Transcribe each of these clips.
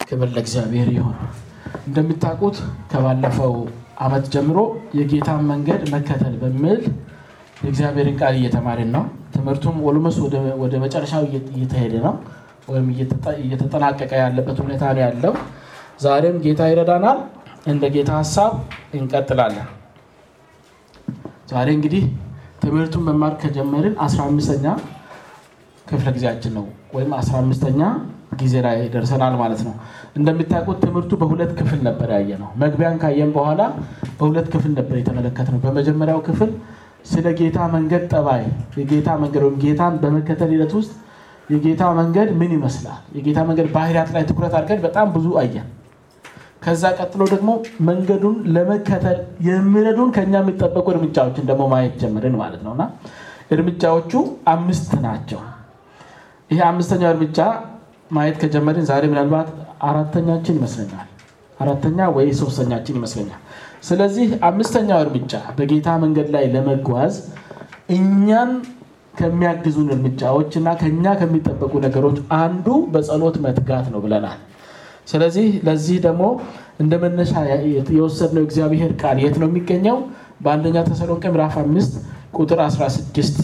ክብር ለእግዚአብሔር ይሁን። እንደምታውቁት ከባለፈው ዓመት ጀምሮ የጌታን መንገድ መከተል በሚል የእግዚአብሔርን ቃል እየተማርን ነው። ትምህርቱም ኦልሞስ ወደ መጨረሻው እየተሄደ ነው ወይም እየተጠናቀቀ ያለበት ሁኔታ ነው ያለው። ዛሬም ጌታ ይረዳናል። እንደ ጌታ ሀሳብ እንቀጥላለን። ዛሬ እንግዲህ ትምህርቱን መማር ከጀመርን አስራ አምስተኛ ክፍለ ጊዜያችን ነው ወይም አስራ አምስተኛ ጊዜ ላይ ደርሰናል ማለት ነው። እንደምታውቁት ትምህርቱ በሁለት ክፍል ነበር ያየ ነው። መግቢያን ካየን በኋላ በሁለት ክፍል ነበር የተመለከትነው። በመጀመሪያው ክፍል ስለ ጌታ መንገድ ጠባይ፣ የጌታ መንገድ ወይም ጌታን በመከተል ሂደት ውስጥ የጌታ መንገድ ምን ይመስላል፣ የጌታ መንገድ ባህሪያት ላይ ትኩረት አድርገን በጣም ብዙ አየን። ከዛ ቀጥሎ ደግሞ መንገዱን ለመከተል የሚረዱን ከኛ የሚጠበቁ እርምጃዎችን ደግሞ ማየት ጀምርን ማለት ነው እና እርምጃዎቹ አምስት ናቸው። ይሄ አምስተኛው እርምጃ ማየት ከጀመርን ዛሬ ምናልባት አራተኛችን ይመስለኛል፣ አራተኛ ወይ ሶስተኛችን ይመስለኛል። ስለዚህ አምስተኛው እርምጃ በጌታ መንገድ ላይ ለመጓዝ እኛን ከሚያግዙን እርምጃዎች እና ከኛ ከሚጠበቁ ነገሮች አንዱ በጸሎት መትጋት ነው ብለናል። ስለዚህ ለዚህ ደግሞ እንደ መነሻ የወሰድነው እግዚአብሔር ቃል የት ነው የሚገኘው? በአንደኛ ተሰሎንቄ ምዕራፍ አምስት ቁጥር 16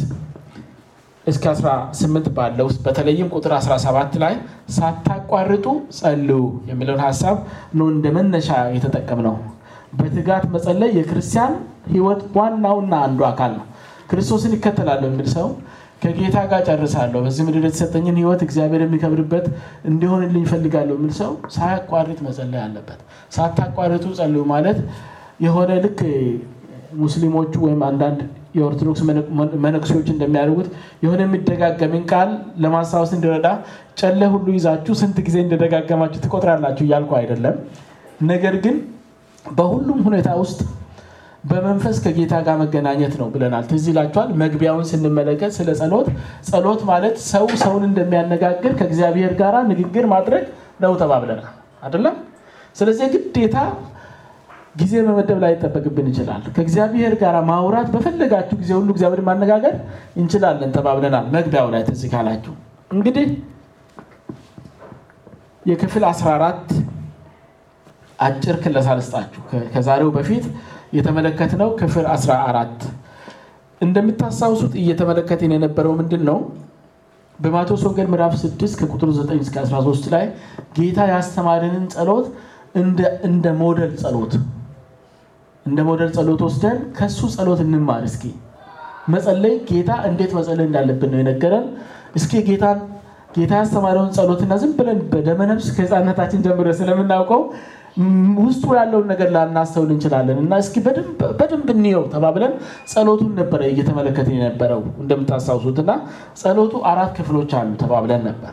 እስከ 18 ባለው ውስጥ በተለይም ቁጥር 17 ላይ ሳታቋርጡ ጸልዩ የሚለውን ሀሳብ ነው እንደ መነሻ የተጠቀምነው። በትጋት መጸለይ የክርስቲያን ሕይወት ዋናውና አንዱ አካል ነው። ክርስቶስን ይከተላለሁ የሚል ሰው ከጌታ ጋር ጨርሳለሁ፣ በዚህ ምድር የተሰጠኝን ሕይወት እግዚአብሔር የሚከብርበት እንዲሆንልኝ ይፈልጋለሁ የሚል ሰው ሳያቋርጥ መጸለይ አለበት። ሳታቋርጡ ጸልዩ ማለት የሆነ ልክ ሙስሊሞቹ ወይም አንዳንድ የኦርቶዶክስ መነኩሴዎች እንደሚያደርጉት የሆነ የሚደጋገምን ቃል ለማስታወስ እንዲረዳ ጨለ ሁሉ ይዛችሁ ስንት ጊዜ እንደደጋገማችሁ ትቆጥራላችሁ እያልኩ አይደለም። ነገር ግን በሁሉም ሁኔታ ውስጥ በመንፈስ ከጌታ ጋር መገናኘት ነው ብለናል። ትዝ ይላችኋል። መግቢያውን ስንመለከት ስለ ጸሎት ጸሎት ማለት ሰው ሰውን እንደሚያነጋግር ከእግዚአብሔር ጋር ንግግር ማድረግ ነው ተባብለናል አይደለም። ስለዚህ ግዴታ ጊዜ መመደብ ላይ ይጠበቅብን ይችላል። ከእግዚአብሔር ጋር ማውራት በፈለጋችሁ ጊዜ ሁሉ እግዚአብሔር ማነጋገር እንችላለን ተባብለናል። መግቢያው ላይ ትዝ ካላችሁ እንግዲህ የክፍል 14 አጭር ክለሳ ልስጣችሁ። ከዛሬው በፊት የተመለከትነው ክፍል 14 እንደምታስታውሱት እየተመለከትን የነበረው ምንድን ነው? በማቴዎስ ወንጌል ምዕራፍ 6 ከቁጥር 9 እስከ 13 ላይ ጌታ ያስተማረንን ጸሎት እንደ ሞዴል ጸሎት እንደ ሞዴል ጸሎት ወስደን ከሱ ጸሎት እንማር። እስኪ መጸለይ ጌታ እንዴት መጸለይ እንዳለብን ነው የነገረን። እስኪ ጌታን ጌታ ያስተማረውን ጸሎትና ዝም ብለን በደመነፍስ ከሕፃንነታችን ጀምረ ስለምናውቀው ውስጡ ያለውን ነገር ላናስተውል እንችላለን እና እስኪ በደንብ እንየው ተባብለን ጸሎቱን ነበረ እየተመለከትን የነበረው እንደምታስታውሱት እና ጸሎቱ አራት ክፍሎች አሉ ተባብለን ነበር።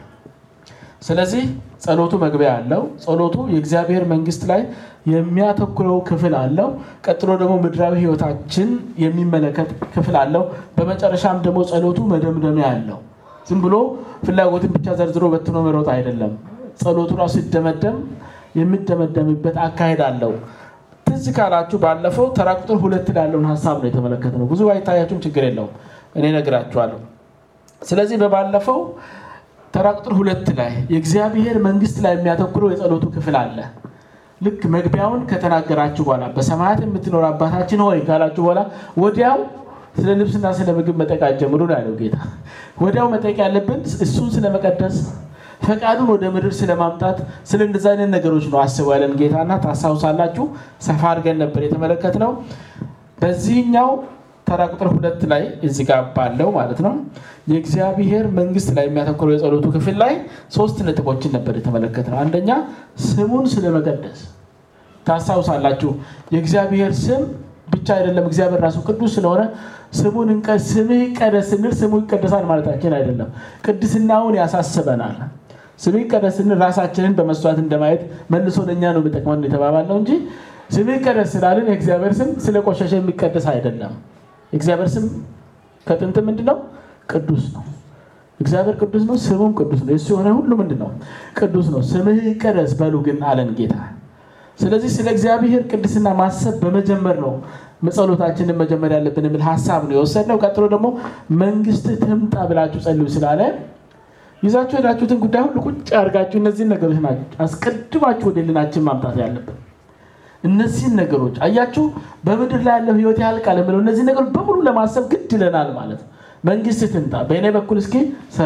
ስለዚህ ጸሎቱ መግቢያ አለው። ጸሎቱ የእግዚአብሔር መንግስት ላይ የሚያተኩረው ክፍል አለው። ቀጥሎ ደግሞ ምድራዊ ህይወታችን የሚመለከት ክፍል አለው። በመጨረሻም ደግሞ ጸሎቱ መደምደሚያ አለው። ዝም ብሎ ፍላጎትን ብቻ ዘርዝሮ በትኖ መሮጥ አይደለም። ጸሎቱ ራሱ ሲደመደም የሚደመደምበት አካሄድ አለው። ትዝ ካላችሁ ባለፈው ተራ ቁጥር ሁለት ላይ ያለውን ሀሳብ ነው የተመለከትነው። ብዙ ባይታያችሁም ችግር የለውም እኔ እነግራችኋለሁ። ስለዚህ በባለፈው ተራ ቁጥር ሁለት ላይ የእግዚአብሔር መንግስት ላይ የሚያተኩረው የጸሎቱ ክፍል አለ። ልክ መግቢያውን ከተናገራችሁ በኋላ በሰማያት የምትኖር አባታችን ሆይ ካላችሁ በኋላ ወዲያው ስለ ልብስና ስለ ምግብ መጠየቅ ጀምሩ ነው ያለው ጌታ። ወዲያው መጠየቅ ያለብን እሱን ስለመቀደስ ፈቃዱን ወደ ምድር ስለማምጣት ስለ እንደዚ አይነት ነገሮች ነው አስቡ ያለን ጌታና ታስታውሳላችሁ። ሰፋ አድርገን ነበር የተመለከትነው። በዚህኛው ተራ ቁጥር ሁለት ላይ እዚህ ጋር ባለው ማለት ነው የእግዚአብሔር መንግስት ላይ የሚያተኩረው የጸሎቱ ክፍል ላይ ሶስት ነጥቦችን ነበር የተመለከትነው። አንደኛ ስሙን ስለመቀደስ ታስታውሳላችሁ። የእግዚአብሔር ስም ብቻ አይደለም፣ እግዚአብሔር ራሱ ቅዱስ ስለሆነ ስሙን ስምህ ይቀደስ ስንል ስሙ ይቀደሳል ማለታችን አይደለም። ቅድስናውን ያሳስበናል። ስምህ ይቀደስ ስንል ራሳችንን በመስዋዕት እንደማየት መልሶ ለእኛ ነው የሚጠቅመን የተባባልነው እንጂ ስምህ ይቀደስ ስላልን የእግዚአብሔር ስም ስለቆሸሸ የሚቀደስ አይደለም። የእግዚአብሔር ስም ከጥንት ምንድን ነው? ቅዱስ ነው። እግዚአብሔር ቅዱስ ነው፣ ስሙም ቅዱስ ነው። የሱ የሆነ ሁሉ ምንድን ነው? ቅዱስ ነው። ስምህ ይቀደስ በሉ ግን አለን ጌታ። ስለዚህ ስለ እግዚአብሔር ቅድስና ማሰብ በመጀመር ነው ጸሎታችንን መጀመር ያለብን የሚል ሀሳብ ነው የወሰድነው። ቀጥሎ ደግሞ መንግስት ትምጣ ብላችሁ ጸልዩ ስላለ ይዛችሁ ሄዳችሁትን ጉዳይ ሁሉ ቁጭ አድርጋችሁ እነዚህን ነገሮች ናቸው አስቀድማችሁ ወደ ልናችን ማምጣት ያለብን። እነዚህን ነገሮች አያችሁ፣ በምድር ላይ ያለው ህይወት ያልቃል የምለው እነዚህ ነገሮች በሙሉ ለማሰብ ግድ ይለናል ማለት ነው። መንግስት ትምጣ፣ በእኔ በኩል እስኪ ስራ፣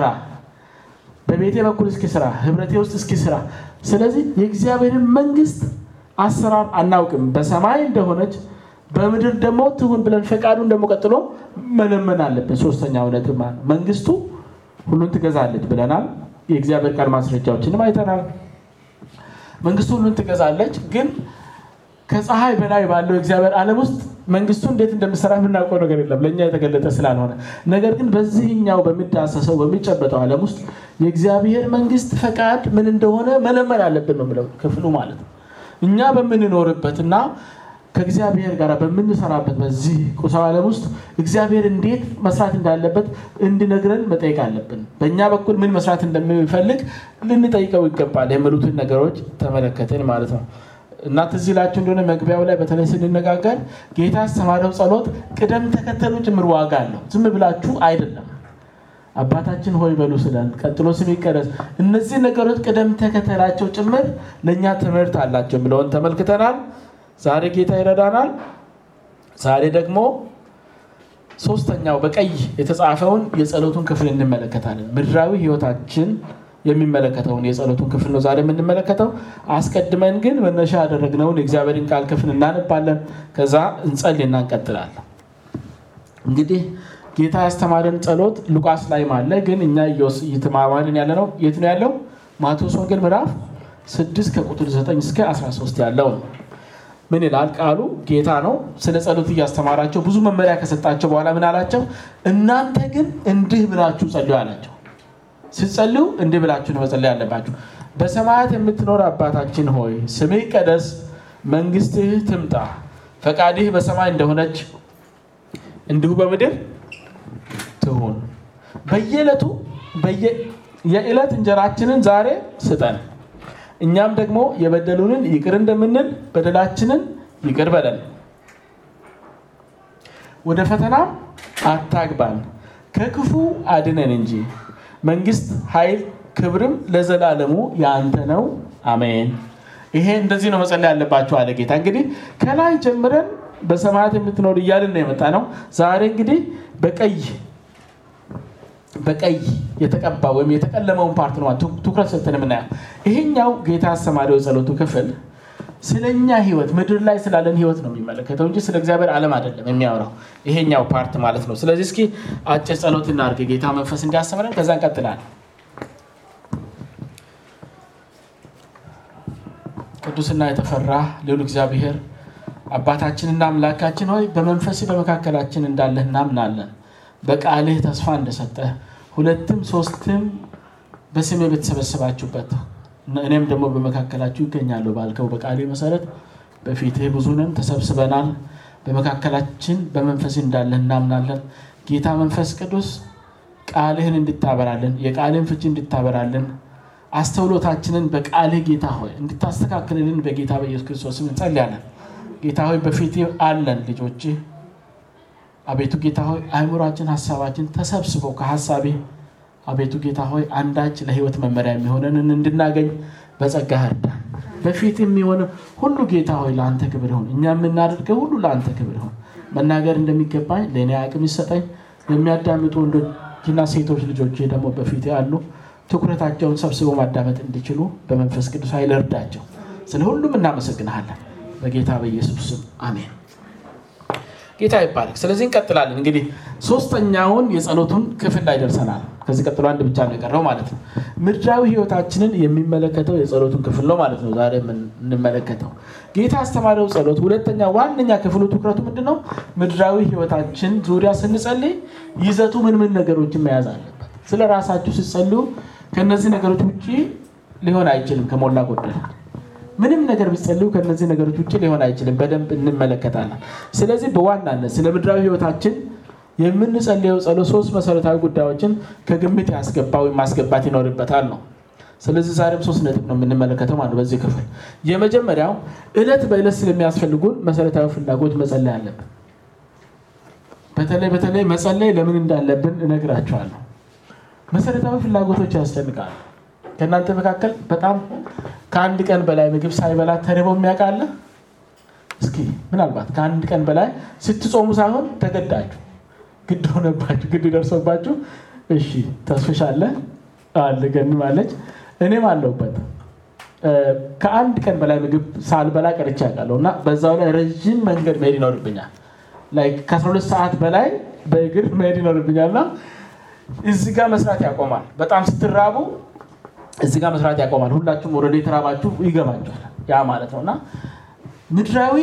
በቤቴ በኩል እስኪ ስራ፣ ህብረቴ ውስጥ እስኪ ስራ። ስለዚህ የእግዚአብሔርን መንግስት አሰራር አናውቅም። በሰማይ እንደሆነች በምድር ደግሞ ትሁን ብለን ፈቃዱን ደግሞ ቀጥሎ መለመን አለብን። ሶስተኛው ነጥብ ማለት መንግስቱ ሁሉን ትገዛለች ብለናል። የእግዚአብሔር ቃል ማስረጃዎችንም አይተናል። መንግስቱ ሁሉን ትገዛለች ግን ከፀሐይ በላይ ባለው የእግዚአብሔር ዓለም ውስጥ መንግስቱ እንዴት እንደምሰራ የምናውቀው ነገር የለም ለእኛ የተገለጠ ስላልሆነ። ነገር ግን በዚህኛው በሚዳሰሰው በሚጨበጠው ዓለም ውስጥ የእግዚአብሔር መንግስት ፈቃድ ምን እንደሆነ መለመን አለብን ነው የምለው ክፍሉ ማለት ነው። እኛ በምንኖርበት እና ከእግዚአብሔር ጋር በምንሰራበት በዚህ ቁሳዊ ዓለም ውስጥ እግዚአብሔር እንዴት መስራት እንዳለበት እንዲነግረን መጠየቅ አለብን። በእኛ በኩል ምን መስራት እንደሚፈልግ ልንጠይቀው ይገባል የሚሉትን ነገሮች ተመለከትን ማለት ነው። እና ትዝ ይላችሁ እንደሆነ መግቢያው ላይ በተለይ ስንነጋገር ጌታ ያስተማረው ጸሎት ቅደም ተከተሉ ጭምር ዋጋ አለው። ዝም ብላችሁ አይደለም። አባታችን ሆይ በሉ ስለን ቀጥሎ ስም ይቀደስ። እነዚህ ነገሮች ቅደም ተከተላቸው ጭምር ለእኛ ትምህርት አላቸው የሚለውን ተመልክተናል። ዛሬ ጌታ ይረዳናል። ዛሬ ደግሞ ሶስተኛው በቀይ የተጻፈውን የጸሎቱን ክፍል እንመለከታለን። ምድራዊ ሕይወታችን የሚመለከተውን የጸሎቱን ክፍል ነው ዛሬ የምንመለከተው። አስቀድመን ግን መነሻ ያደረግነውን የእግዚአብሔርን ቃል ክፍል እናነባለን። ከዛ እንጸልይና እንቀጥላለን። እንግዲህ ጌታ ያስተማረን ጸሎት ሉቃስ ላይም አለ። ግን እኛ እየተማማርን ያለ ነው የት ነው ያለው? ማቴዎስ ወንጌል ምዕራፍ 6 ከቁጥር 9 እስከ 13 ያለው ነው። ምን ይላል ቃሉ? ጌታ ነው ስለ ጸሎት እያስተማራቸው ብዙ መመሪያ ከሰጣቸው በኋላ ምን አላቸው? እናንተ ግን እንዲህ ብላችሁ ጸልዩ አላቸው። ስትጸልዩ እንዲህ ብላችሁ ነው መጸለይ ያለባችሁ። በሰማያት የምትኖር አባታችን ሆይ ስምህ ይቀደስ፣ መንግስትህ ትምጣ፣ ፈቃድህ በሰማይ እንደሆነች እንዲሁ በምድር ትሁን። በየዕለቱ የዕለት እንጀራችንን ዛሬ ስጠን፣ እኛም ደግሞ የበደሉንን ይቅር እንደምንል በደላችንን ይቅር በለን፣ ወደ ፈተናም አታግባን፣ ከክፉ አድነን እንጂ መንግስት፣ ኃይል፣ ክብርም ለዘላለሙ የአንተ ነው፣ አሜን። ይሄ እንደዚህ ነው መጸለይ ያለባቸው አለ ጌታ። እንግዲህ ከላይ ጀምረን በሰማያት የምትኖር እያልን ነው የመጣ ነው። ዛሬ እንግዲህ በቀይ በቀይ የተቀባ ወይም የተቀለመውን ፓርት ነው ትኩረት ሰጥተን የምናየው። ይሄኛው ጌታ አስተማሪው የጸሎቱ ክፍል ስለኛ ህይወት ምድር ላይ ስላለን ህይወት ነው የሚመለከተው እንጂ ስለ እግዚአብሔር ዓለም አይደለም የሚያወራው ይሄኛው ፓርት ማለት ነው። ስለዚህ እስኪ አጭር ጸሎት እናድርግ ጌታ መንፈስ እንዲያስተምረን፣ ከዛ እንቀጥላለን። ቅዱስና የተፈራ ልዑል እግዚአብሔር አባታችንና አምላካችን ሆይ በመንፈስ በመካከላችን እንዳለህ እናምናለን። በቃልህ ተስፋ እንደሰጠህ ሁለትም ሶስትም በስሜ በተሰበሰባችሁበት እኔም ደግሞ በመካከላችሁ ይገኛለሁ ባልከው በቃሌ መሰረት በፊትህ ብዙ ነን፣ ተሰብስበናል። በመካከላችን በመንፈስ እንዳለህ እናምናለን። ጌታ መንፈስ ቅዱስ ቃልህን እንድታበራልን፣ የቃልህን ፍቺ እንድታበራልን፣ አስተውሎታችንን በቃልህ ጌታ ሆይ እንድታስተካክልልን በጌታ በኢየሱስ ክርስቶስ እንጸልያለን። ጌታ ሆይ በፊት አለን ልጆችህ አቤቱ ጌታ ሆይ አእምሯችን፣ ሀሳባችን ተሰብስበው ከሀሳቤ አቤቱ ጌታ ሆይ አንዳች ለህይወት መመሪያ የሚሆነንን እንድናገኝ በጸጋህ እርዳን። በፊት የሚሆነ ሁሉ ጌታ ሆይ ለአንተ ክብር ይሁን። እኛ የምናደርገው ሁሉ ለአንተ ክብር ይሁን። መናገር እንደሚገባኝ ለእኔ አቅም ይሰጠኝ። የሚያዳምጡ ወንዶችና ሴቶች ልጆች ደግሞ በፊት ያሉ ትኩረታቸውን ሰብስበው ማዳመጥ እንዲችሉ በመንፈስ ቅዱስ ኃይል እርዳቸው። ስለ ሁሉም እናመሰግንሃለን። በጌታ በኢየሱስ ስም አሜን። ጌታ ይባረክ። ስለዚህ እንቀጥላለን። እንግዲህ ሶስተኛውን የጸሎቱን ክፍል ላይ ደርሰናል። ከዚህ ቀጥሎ አንድ ብቻ ነው የቀረው ማለት ነው። ምድራዊ ህይወታችንን የሚመለከተው የጸሎቱን ክፍል ነው ማለት ነው ዛሬ የምንመለከተው። ጌታ አስተማሪው ጸሎት ሁለተኛ ዋነኛ ክፍሉ ትኩረቱ ምንድን ነው? ምድራዊ ህይወታችን ዙሪያ ስንጸልይ ይዘቱ ምን ምን ነገሮችን መያዝ አለበት። ስለ ራሳችሁ ስትጸልዩ ከእነዚህ ነገሮች ውጭ ሊሆን አይችልም ከሞላ ጎደል ምንም ነገር ቢጸልዩ ከነዚህ ነገሮች ውጭ ሊሆን አይችልም። በደንብ እንመለከታለን። ስለዚህ በዋናነት ስለ ምድራዊ ህይወታችን የምንጸልየው ጸሎት ሶስት መሰረታዊ ጉዳዮችን ከግምት ያስገባ ወይም ማስገባት ይኖርበታል ነው። ስለዚህ ዛሬም ሶስት ነጥብ ነው የምንመለከተው ማለት በዚህ ክፍል። የመጀመሪያው እለት በእለት ስለሚያስፈልጉን መሰረታዊ ፍላጎት መጸለይ አለብን። በተለይ በተለይ መጸለይ ለምን እንዳለብን እነግራቸዋለሁ። መሰረታዊ ፍላጎቶች ያስጨንቃሉ። ከእናንተ መካከል በጣም ከአንድ ቀን በላይ ምግብ ሳይበላ ተርቦ የሚያውቃለ? እስኪ ምናልባት ከአንድ ቀን በላይ ስትጾሙ ሳይሆን ተገዳችሁ ግድ ሆነባችሁ ግድ ደርሶባችሁ፣ እሺ ተስፍሻለ አለ ገንም አለች እኔም አለሁበት ከአንድ ቀን በላይ ምግብ ሳልበላ ቀርቼ ያውቃለሁ እና በዛው ላይ ረዥም መንገድ መሄድ ይኖርብኛል። ከ12 ሰዓት በላይ በእግር መሄድ ይኖርብኛል እና እዚህ ጋር መስራት ያቆማል። በጣም ስትራቡ እዚህ ጋር መስራት ያቆማል። ሁላችሁም ወደ የተራባችሁ ይገባችኋል። ያ ማለት ነው እና ምድራዊ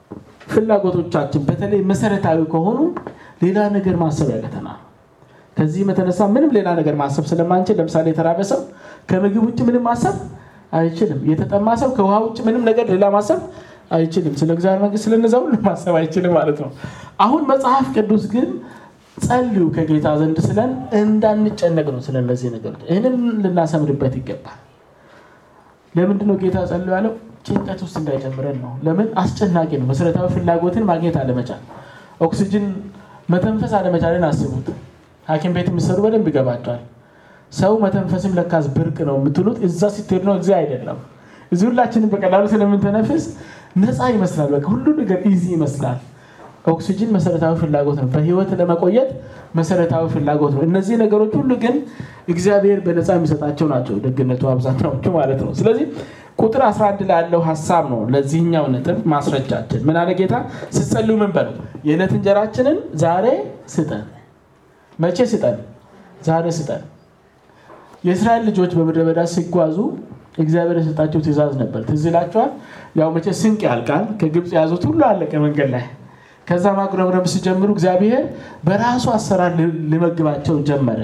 ፍላጎቶቻችን በተለይ መሰረታዊ ከሆኑ ሌላ ነገር ማሰብ ያቀተናል። ከዚህም የተነሳ ምንም ሌላ ነገር ማሰብ ስለማንችል ለምሳሌ የተራበ ሰው ከምግብ ውጭ ምንም ማሰብ አይችልም። የተጠማ ሰው ከውሃ ውጭ ምንም ነገር ሌላ ማሰብ አይችልም። ስለ እግዚአብሔር መንግስት ስለነዛ ሁሉ ማሰብ አይችልም ማለት ነው። አሁን መጽሐፍ ቅዱስ ግን ጸልዩ ከጌታ ዘንድ ስለን እንዳንጨነቅ ነው። ስለነዚህ ነገሮች ይህንን ልናሰምርበት ይገባል። ለምንድነው ጌታ ጸልዩ ያለው? ጭንቀት ውስጥ እንዳይጨምረን ነው። ለምን አስጨናቂ ነው። መሰረታዊ ፍላጎትን ማግኘት አለመቻል፣ ኦክሲጅን መተንፈስ አለመቻልን አስቡት። ሐኪም ቤት የሚሰሩ በደንብ ይገባቸዋል። ሰው መተንፈስም ለካስ ብርቅ ነው የምትሉት እዛ ስትሄድ ነው። እዚህ አይደለም። እዚህ ሁላችንም በቀላሉ ስለምንተነፍስ ነፃ ይመስላል። በቃ ሁሉ ነገር ኢዚ ይመስላል። ኦክሲጅን መሰረታዊ ፍላጎት ነው። በህይወት ለመቆየት መሰረታዊ ፍላጎት ነው። እነዚህ ነገሮች ሁሉ ግን እግዚአብሔር በነፃ የሚሰጣቸው ናቸው። ደግነቱ አብዛኛዎቹ ማለት ነው። ስለዚህ ቁጥር 11 ላይ ያለው ሀሳብ ነው ለዚህኛው ነጥብ ማስረጃችን። ምን አለ ጌታ? ስትጸልዩ ምን በሉ? የዕለት እንጀራችንን ዛሬ ስጠን። መቼ ስጠን? ዛሬ ስጠን። የእስራኤል ልጆች በምድረ በዳ ሲጓዙ እግዚአብሔር የሰጣቸው ትእዛዝ ነበር። ትዝ ይላቸዋል። ያው መቼ ስንቅ ያልቃል። ከግብፅ የያዙት ሁሉ አለቀ መንገድ ላይ። ከዛ ማጉረምረም ሲጀምሩ እግዚአብሔር በራሱ አሰራር ሊመግባቸው ጀመረ።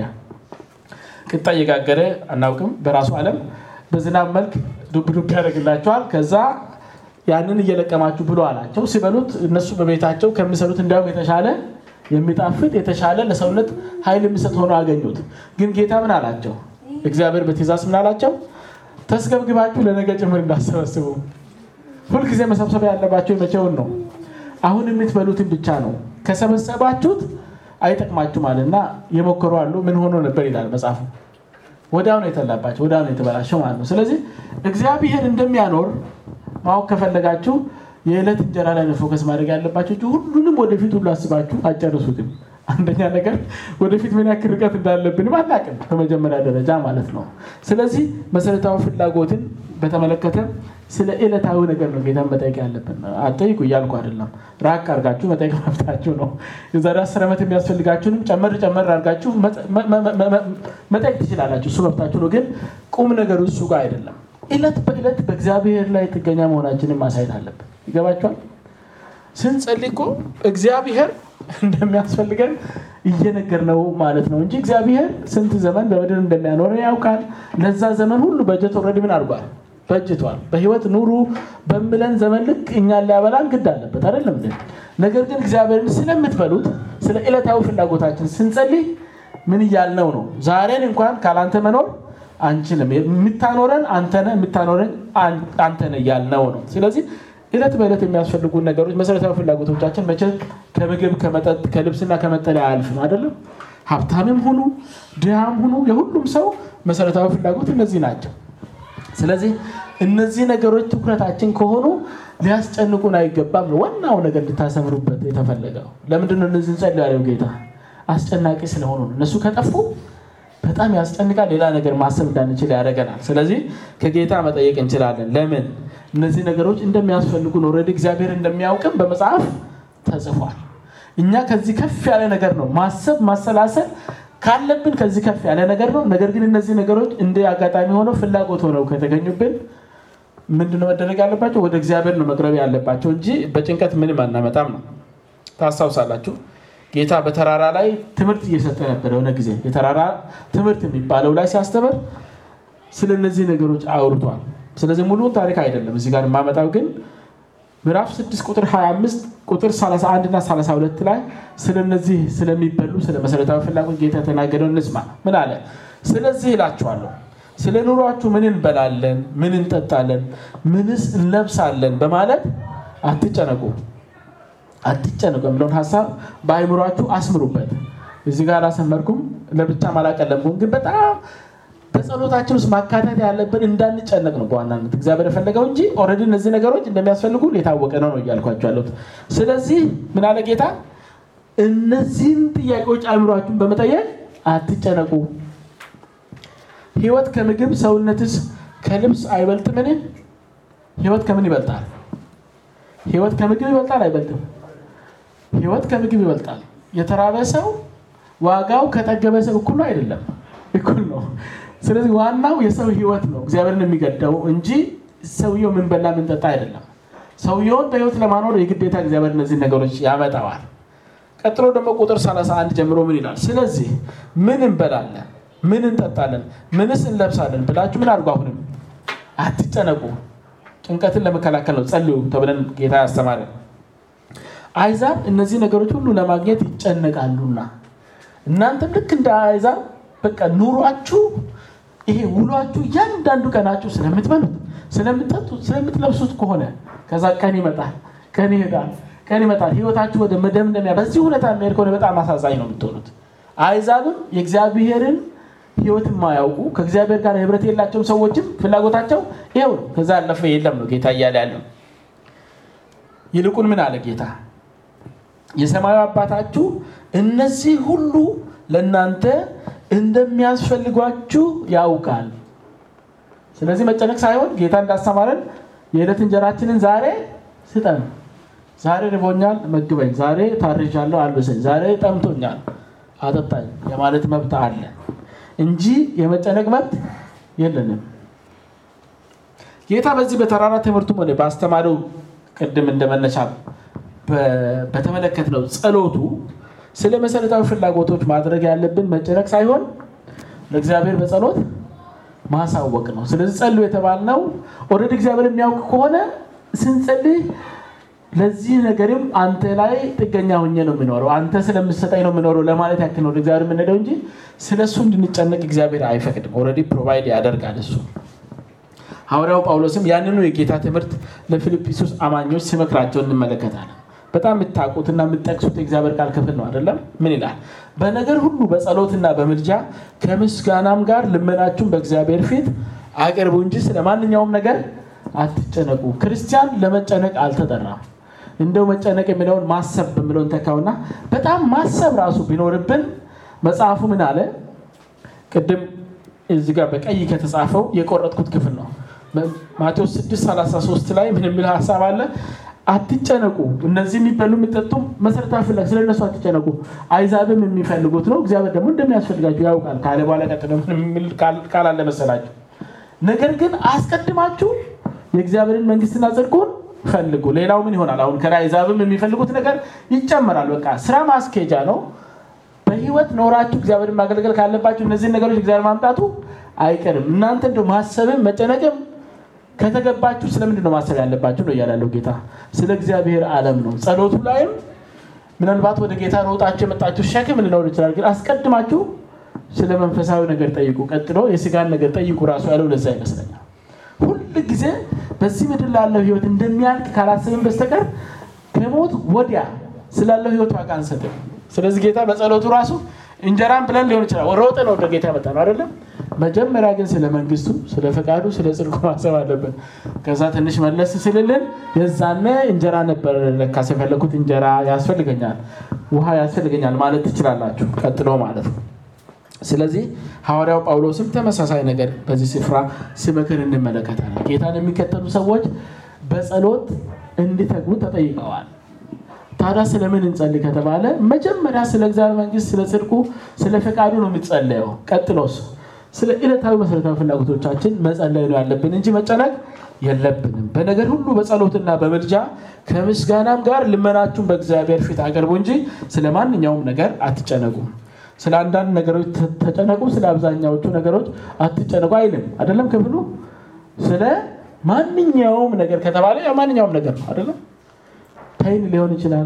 ቅጣ እየጋገረ አናውቅም። በራሱ ዓለም በዝናብ መልክ ዱብ ዱብ ያደርግላቸዋል። ከዛ ያንን እየለቀማችሁ ብሎ አላቸው። ሲበሉት እነሱ በቤታቸው ከሚሰሩት እንዲያውም የተሻለ የሚጣፍጥ የተሻለ ለሰውነት ኃይል የሚሰጥ ሆኖ አገኙት። ግን ጌታ ምን አላቸው? እግዚአብሔር በትእዛዝ ምን አላቸው? ተስገብግባችሁ ለነገ ጭምር እንዳሰበስቡ። ሁልጊዜ መሰብሰብ ያለባቸው የመቼውን ነው? አሁን የምትበሉትን ብቻ ነው። ከሰበሰባችሁት አይጠቅማችሁም አለና የሞከሩ አሉ። ምን ሆኖ ነበር ይላል መጽሐፉ። ወዲያው ነው የተላባቸው፣ ወዲያው ነው የተበላሸው ማለት ነው። ስለዚህ እግዚአብሔር እንደሚያኖር ማወቅ ከፈለጋችሁ የዕለት እንጀራ ላይ ነው ፎከስ ማድረግ ያለባችሁ እንጂ ሁሉንም ወደፊት ሁሉ አስባችሁ አጨርሱትም። አንደኛ ነገር ወደፊት ምን ያክል ርቀት እንዳለብንም አናውቅም፣ በመጀመሪያ ደረጃ ማለት ነው። ስለዚህ መሰረታዊ ፍላጎትን በተመለከተ ስለ ዕለታዊ ነገር ነው ጌታን መጠየቅ ያለብን። አጠይቁ እያልኩ አይደለም፣ ራቅ አድርጋችሁ መጠየቅ መብታችሁ ነው። የዛሬ አስር ዓመት የሚያስፈልጋችሁንም ጨመር ጨመር አድርጋችሁ መጠየቅ ትችላላችሁ፣ እሱ መብታችሁ ነው። ግን ቁም ነገሩ እሱ ጋር አይደለም። ዕለት በዕለት በእግዚአብሔር ላይ ጥገኛ መሆናችንን ማሳየት አለብን። ይገባችኋል? ስንጸልይ እኮ እግዚአብሔር እንደሚያስፈልገን እየነገር ነው ማለት ነው እንጂ እግዚአብሔር ስንት ዘመን በምድር እንደሚያኖረን ያውቃል። ለዛ ዘመን ሁሉ በጀት ኦልሬዲ ምን አድርጓል? በጅቷል። በህይወት ኑሩ በምለን ዘመን ልክ እኛን ሊያበላን ግድ አለበት አይደለም። ነገር ግን እግዚአብሔርን ስለምትበሉት ስለ ዕለታዊ ፍላጎታችን ስንጸልይ ምን እያልነው ነው? ዛሬን እንኳን ካላንተ መኖር አንችልም። የምታኖረን አንተነ የምታኖረን አንተነ እያልነው ነው። ስለዚህ ዕለት በዕለት የሚያስፈልጉ ነገሮች መሰረታዊ ፍላጎቶቻችን መቼ ከምግብ ከመጠጥ ከልብስና ከመጠለያ አያልፍም አይደለም። ሀብታምም ሁኑ ድሃም ሁኑ የሁሉም ሰው መሰረታዊ ፍላጎት እነዚህ ናቸው። ስለዚህ እነዚህ ነገሮች ትኩረታችን ከሆኑ ሊያስጨንቁን አይገባም ነው ዋናው ነገር እንድታሰምሩበት የተፈለገው። ለምንድነው እነዚህ እንጸልዩ ያለው ጌታ? አስጨናቂ ስለሆኑ ነው። እነሱ ከጠፉ በጣም ያስጨንቃል። ሌላ ነገር ማሰብ እንዳንችል ያደርገናል። ስለዚህ ከጌታ መጠየቅ እንችላለን። ለምን እነዚህ ነገሮች እንደሚያስፈልጉን ኦልሬዲ እግዚአብሔር እንደሚያውቅም በመጽሐፍ ተጽፏል። እኛ ከዚህ ከፍ ያለ ነገር ነው ማሰብ ማሰላሰል ካለብን ከዚህ ከፍ ያለ ነገር ነው። ነገር ግን እነዚህ ነገሮች እንደ አጋጣሚ ሆነው ፍላጎት ሆነው ከተገኙብን ምንድነው መደረግ ያለባቸው? ወደ እግዚአብሔር ነው መቅረብ ያለባቸው እንጂ በጭንቀት ምንም አናመጣም ነው። ታስታውሳላችሁ ጌታ በተራራ ላይ ትምህርት እየሰጠ ነበር። የሆነ ጊዜ የተራራ ትምህርት የሚባለው ላይ ሲያስተምር ስለ እነዚህ ነገሮች አውርቷል። ስለዚህ ሙሉ ታሪክ አይደለም እዚህ ጋር የማመጣው ግን ምዕራፍ 6 ቁጥር 25 ቁጥር 31 እና 32 ላይ ስለነዚህ ስለሚበሉ ስለ መሰረታዊ ፍላጎት ጌታ የተናገረው እንስማ። ምን አለ? ስለዚህ እላችኋለሁ ስለ ኑሯችሁ ምን እንበላለን፣ ምን እንጠጣለን፣ ምንስ እንለብሳለን በማለት አትጨነቁ አትጨነቁ የሚለውን ሀሳብ በአይምሯችሁ አስምሩበት። እዚህ ጋር አላሰመርኩም። ለብቻም አላቀለምኩም፣ ግን በጣም በጸሎታችን ውስጥ ማካተት ያለብን እንዳንጨነቅ ነው በዋናነት እግዚአብሔር የፈለገው እንጂ ኦልሬዲ እነዚህ ነገሮች እንደሚያስፈልጉ የታወቀ ነው ነው እያልኳቸው ያለሁት። ስለዚህ ምን አለ ጌታ፣ እነዚህን ጥያቄዎች አእምሯችሁን በመጠየቅ አትጨነቁ። ህይወት ከምግብ ሰውነትስ ከልብስ አይበልጥምን? ህይወት ከምን ይበልጣል? ህይወት ከምግብ ይበልጣል አይበልጥም? ህይወት ከምግብ ይበልጣል። የተራበ ሰው ዋጋው ከጠገበ ሰው እኩል ነው አይደለም? እኩል ነው። ስለዚህ ዋናው የሰው ህይወት ነው እግዚአብሔርን የሚገደው እንጂ ሰውየው ምን በላ ምን ጠጣ አይደለም። ሰውየውን በህይወት ለማኖር የግዴታ እግዚአብሔር እነዚህ ነገሮች ያመጣዋል። ቀጥሎ ደግሞ ቁጥር 31 ጀምሮ ምን ይላል? ስለዚህ ምን እንበላለን፣ ምን እንጠጣለን፣ ምንስ እንለብሳለን ብላችሁ ምን አድርጉ? አሁንም አትጨነቁ። ጭንቀትን ለመከላከል ነው ጸልዩ ተብለን ጌታ ያስተማረን። አይዛብ እነዚህ ነገሮች ሁሉ ለማግኘት ይጨነቃሉና እናንተም ልክ እንደ አይዛብ በቃ ኑሯችሁ ይሄ ውሏችሁ እያንዳንዱ ቀናችሁ ስለምትበሉት፣ ስለምትጠጡት፣ ስለምትለብሱት ከሆነ ከዛ ቀን ይመጣል፣ ቀን ይሄዳል፣ ቀን ይመጣል። ህይወታችሁ ወደ መደምደሚያ በዚህ ሁኔታ የሚሄድ ከሆነ በጣም አሳዛኝ ነው የምትሆኑት። አይዛብም የእግዚአብሔርን ህይወት የማያውቁ ከእግዚአብሔር ጋር ህብረት የላቸውም ሰዎችም ፍላጎታቸው ይኸው ነው። ከዛ ያለፈ የለም ነው ጌታ እያለ ያለው። ይልቁን ምን አለ ጌታ? የሰማዩ አባታችሁ እነዚህ ሁሉ ለእናንተ እንደሚያስፈልጓችሁ ያውቃል። ስለዚህ መጨነቅ ሳይሆን ጌታ እንዳስተማረን የዕለት እንጀራችንን ዛሬ ስጠን፣ ዛሬ ርቦኛል መግበኝ፣ ዛሬ ታርዣለሁ አልብሰኝ፣ ዛሬ ጠምቶኛል አጠጣኝ የማለት መብት አለ እንጂ የመጨነቅ መብት የለንም። ጌታ በዚህ በተራራ ትምህርቱም ሆነ በአስተማሪው ቅድም እንደመነሻ በተመለከትነው ጸሎቱ ስለ መሰረታዊ ፍላጎቶች ማድረግ ያለብን መጨነቅ ሳይሆን ለእግዚአብሔር በጸሎት ማሳወቅ ነው። ስለዚህ ጸሉ የተባልነው ኦልሬዲ እግዚአብሔር የሚያውቅ ከሆነ ስንጸልይ ለዚህ ነገርም አንተ ላይ ጥገኛ ሆኜ ነው የሚኖረው፣ አንተ ስለምሰጠኝ ነው የሚኖረው ለማለት ያክል ነው ወደ እግዚአብሔር የምንሄደው እንጂ ስለ እሱ እንድንጨነቅ እግዚአብሔር አይፈቅድም። ኦልሬዲ ፕሮቫይድ ያደርጋል እሱ። ሐዋርያው ጳውሎስም ያንኑ የጌታ ትምህርት ለፊልጵስዩስ አማኞች ሲመክራቸው እንመለከታለን። በጣም የምታውቁትና የምጠቅሱት የእግዚአብሔር ቃል ክፍል ነው አይደለም? ምን ይላል? በነገር ሁሉ በጸሎትና በምልጃ ከምስጋናም ጋር ልመናችሁን በእግዚአብሔር ፊት አቅርቡ እንጂ ስለ ማንኛውም ነገር አትጨነቁ። ክርስቲያን ለመጨነቅ አልተጠራም። እንደው መጨነቅ የሚለውን ማሰብ በሚለውን ተካውና በጣም ማሰብ ራሱ ቢኖርብን መጽሐፉ ምን አለ? ቅድም እዚህ ጋር በቀይ ከተጻፈው የቆረጥኩት ክፍል ነው። ማቴዎስ 6:33 ላይ ምን የሚል ሀሳብ አለ? አትጨነቁ። እነዚህ የሚበሉ የሚጠጡ መሰረታዊ ፍላጎት ስለ እነሱ አትጨነቁ። አይዛብም የሚፈልጉት ነው፣ እግዚአብሔር ደግሞ እንደሚያስፈልጋችሁ ያውቃል ካለ በኋላ ቀጥሎ የሚል ቃል አለ መሰላችሁ። ነገር ግን አስቀድማችሁ የእግዚአብሔርን መንግስትና ጽድቁን ፈልጉ። ሌላው ምን ይሆናል? አሁን ከአይዛብም የሚፈልጉት ነገር ይጨመራል። በቃ ስራ ማስኬጃ ነው። በህይወት ኖራችሁ እግዚአብሔርን ማገልገል ካለባችሁ እነዚህን ነገሮች እግዚአብሔር ማምጣቱ አይቀርም። እናንተ እንደው ማሰብም መጨነቅም ከተገባችሁ ስለምንድን ነው ማሰብ ያለባችሁ ነው እያላለው ጌታ። ስለ እግዚአብሔር ዓለም ነው። ጸሎቱ ላይም ምናልባት ወደ ጌታ ሮጣችሁ የመጣችሁ ሸክም ሊኖር ይችላል። ግን አስቀድማችሁ ስለ መንፈሳዊ ነገር ጠይቁ፣ ቀጥሎ የስጋን ነገር ጠይቁ ራሱ ያለው ለዛ ይመስለኛል። ሁል ጊዜ በዚህ ምድር ላለው ህይወት እንደሚያልቅ ካላሰብን በስተቀር ከሞት ወዲያ ስላለው ህይወት ዋጋ አንሰጥም። ስለዚህ ጌታ በጸሎቱ ራሱ እንጀራን ብለን ሊሆን ይችላል ሮጠን ወደ ጌታ መጣ ነው አይደለም። መጀመሪያ ግን ስለ መንግስቱ፣ ስለ ፈቃዱ፣ ስለ ጽድቁ ማሰብ አለብን። ከዛ ትንሽ መለስ ስልልን የዛነ እንጀራ ነበር ለካስ የፈለኩት እንጀራ ያስፈልገኛል፣ ውሃ ያስፈልገኛል ማለት ትችላላችሁ። ቀጥሎ ማለት ነው። ስለዚህ ሐዋርያው ጳውሎስም ተመሳሳይ ነገር በዚህ ስፍራ ሲመክር እንመለከታለን። ጌታን የሚከተሉ ሰዎች በጸሎት እንዲተጉ ተጠይቀዋል። ታዲያ ስለምን እንጸልይ ከተባለ መጀመሪያ ስለ እግዚአብሔር መንግስት፣ ስለ ጽድቁ፣ ስለ ፈቃዱ ነው የሚጸለየው። ቀጥሎስ ስለ ዕለታዊ መሰረታዊ ፍላጎቶቻችን መጸለይ ነው ያለብን እንጂ መጨነቅ የለብንም። በነገር ሁሉ በጸሎትና በምልጃ ከምስጋናም ጋር ልመናችሁን በእግዚአብሔር ፊት አቅርቡ እንጂ ስለ ማንኛውም ነገር አትጨነቁም። ስለ አንዳንድ ነገሮች ተጨነቁ፣ ስለ አብዛኛዎቹ ነገሮች አትጨነቁ አይልም። አይደለም ክፍሉ ስለ ማንኛውም ነገር ከተባለ ማንኛውም ነገር ነው አይደለም። ፔን ሊሆን ይችላል፣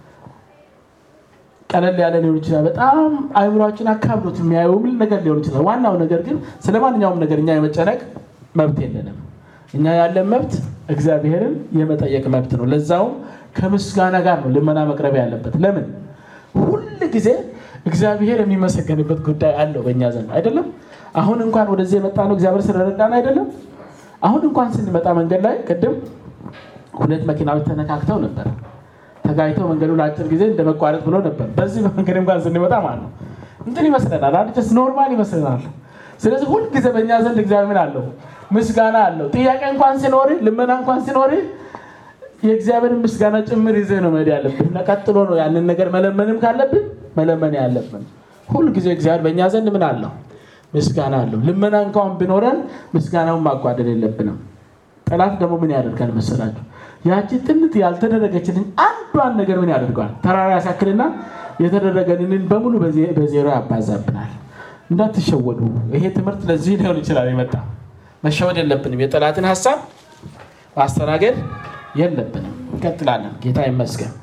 ቀለል ያለ ሊሆን ይችላል። በጣም አይምሯችን አካብዶት የሚያየው ምን ነገር ሊሆን ይችላል። ዋናው ነገር ግን ስለ ማንኛውም ነገር እኛ የመጨነቅ መብት የለንም። እኛ ያለን መብት እግዚአብሔርን የመጠየቅ መብት ነው። ለዛውም ከምስጋና ጋር ነው ልመና መቅረብ ያለበት። ለምን ሁል ጊዜ እግዚአብሔር የሚመሰገንበት ጉዳይ አለው በእኛ ዘንድ አይደለም። አሁን እንኳን ወደዚህ የመጣ ነው እግዚአብሔር ስለረዳን አይደለም። አሁን እንኳን ስንመጣ መንገድ ላይ ቅድም ሁለት መኪናዎች ተነካክተው ነበር። ተጋይተው መንገዱ ለአጭር ጊዜ እንደ መቋረጥ ብሎ ነበር። በዚህ በመንገድ እንኳን ስንመጣ ማለት ነው እንትን ይመስለናል፣ አንድ ጀስት ኖርማል ይመስለናል። ስለዚህ ሁልጊዜ በእኛ ዘንድ እግዚአብሔር ምን አለው? ምስጋና አለው። ጥያቄ እንኳን ሲኖር፣ ልመና እንኳን ሲኖር የእግዚአብሔርን ምስጋና ጭምር ይዘህ ነው መሄድ ያለብን እና ቀጥሎ ነው ያንን ነገር መለመንም ካለብን መለመን ያለብን። ሁልጊዜ እግዚአብሔር በእኛ ዘንድ ምን አለው? ምስጋና አለው። ልመና እንኳን ቢኖረን ምስጋናውን ማጓደል የለብንም። ጠላት ደግሞ ምን ያደርጋል መሰላችሁ? ያቺ ጥንት ያልተደረገችልን አንዷን ነገር ምን ያደርገዋል? ተራራ ያሳክልና የተደረገልንን በሙሉ በዜሮ ያባዛብናል። እንዳትሸወዱ። ይሄ ትምህርት ለዚህ ሊሆን ይችላል የመጣ መሸወድ የለብንም። የጠላትን ሀሳብ ማስተናገድ የለብንም። እንቀጥላለን። ጌታ ይመስገን።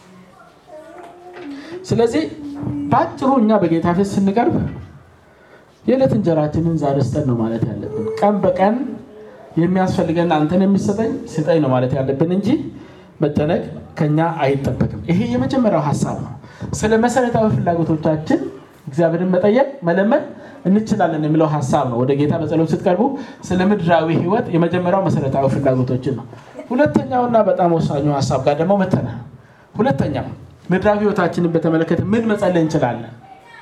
ስለዚህ በአጭሩ እኛ በጌታ ፊት ስንቀርብ የዕለት እንጀራችንን ዛሬ ስጠን ነው ማለት ያለብን። ቀን በቀን የሚያስፈልገን አንተን የሚሰጠኝ ስጠኝ ነው ማለት ያለብን እንጂ መጨነቅ ከኛ አይጠበቅም። ይሄ የመጀመሪያው ሀሳብ ነው። ስለ መሰረታዊ ፍላጎቶቻችን እግዚአብሔርን መጠየቅ መለመን እንችላለን የሚለው ሀሳብ ነው። ወደ ጌታ በጸሎት ስትቀርቡ ስለ ምድራዊ ሕይወት የመጀመሪያው መሰረታዊ ፍላጎቶችን ነው። ሁለተኛውና በጣም ወሳኙ ሀሳብ ጋር ደግሞ መተናል። ሁለተኛው ምድራዊ ሕይወታችንን በተመለከተ ምን መጸለይ እንችላለን?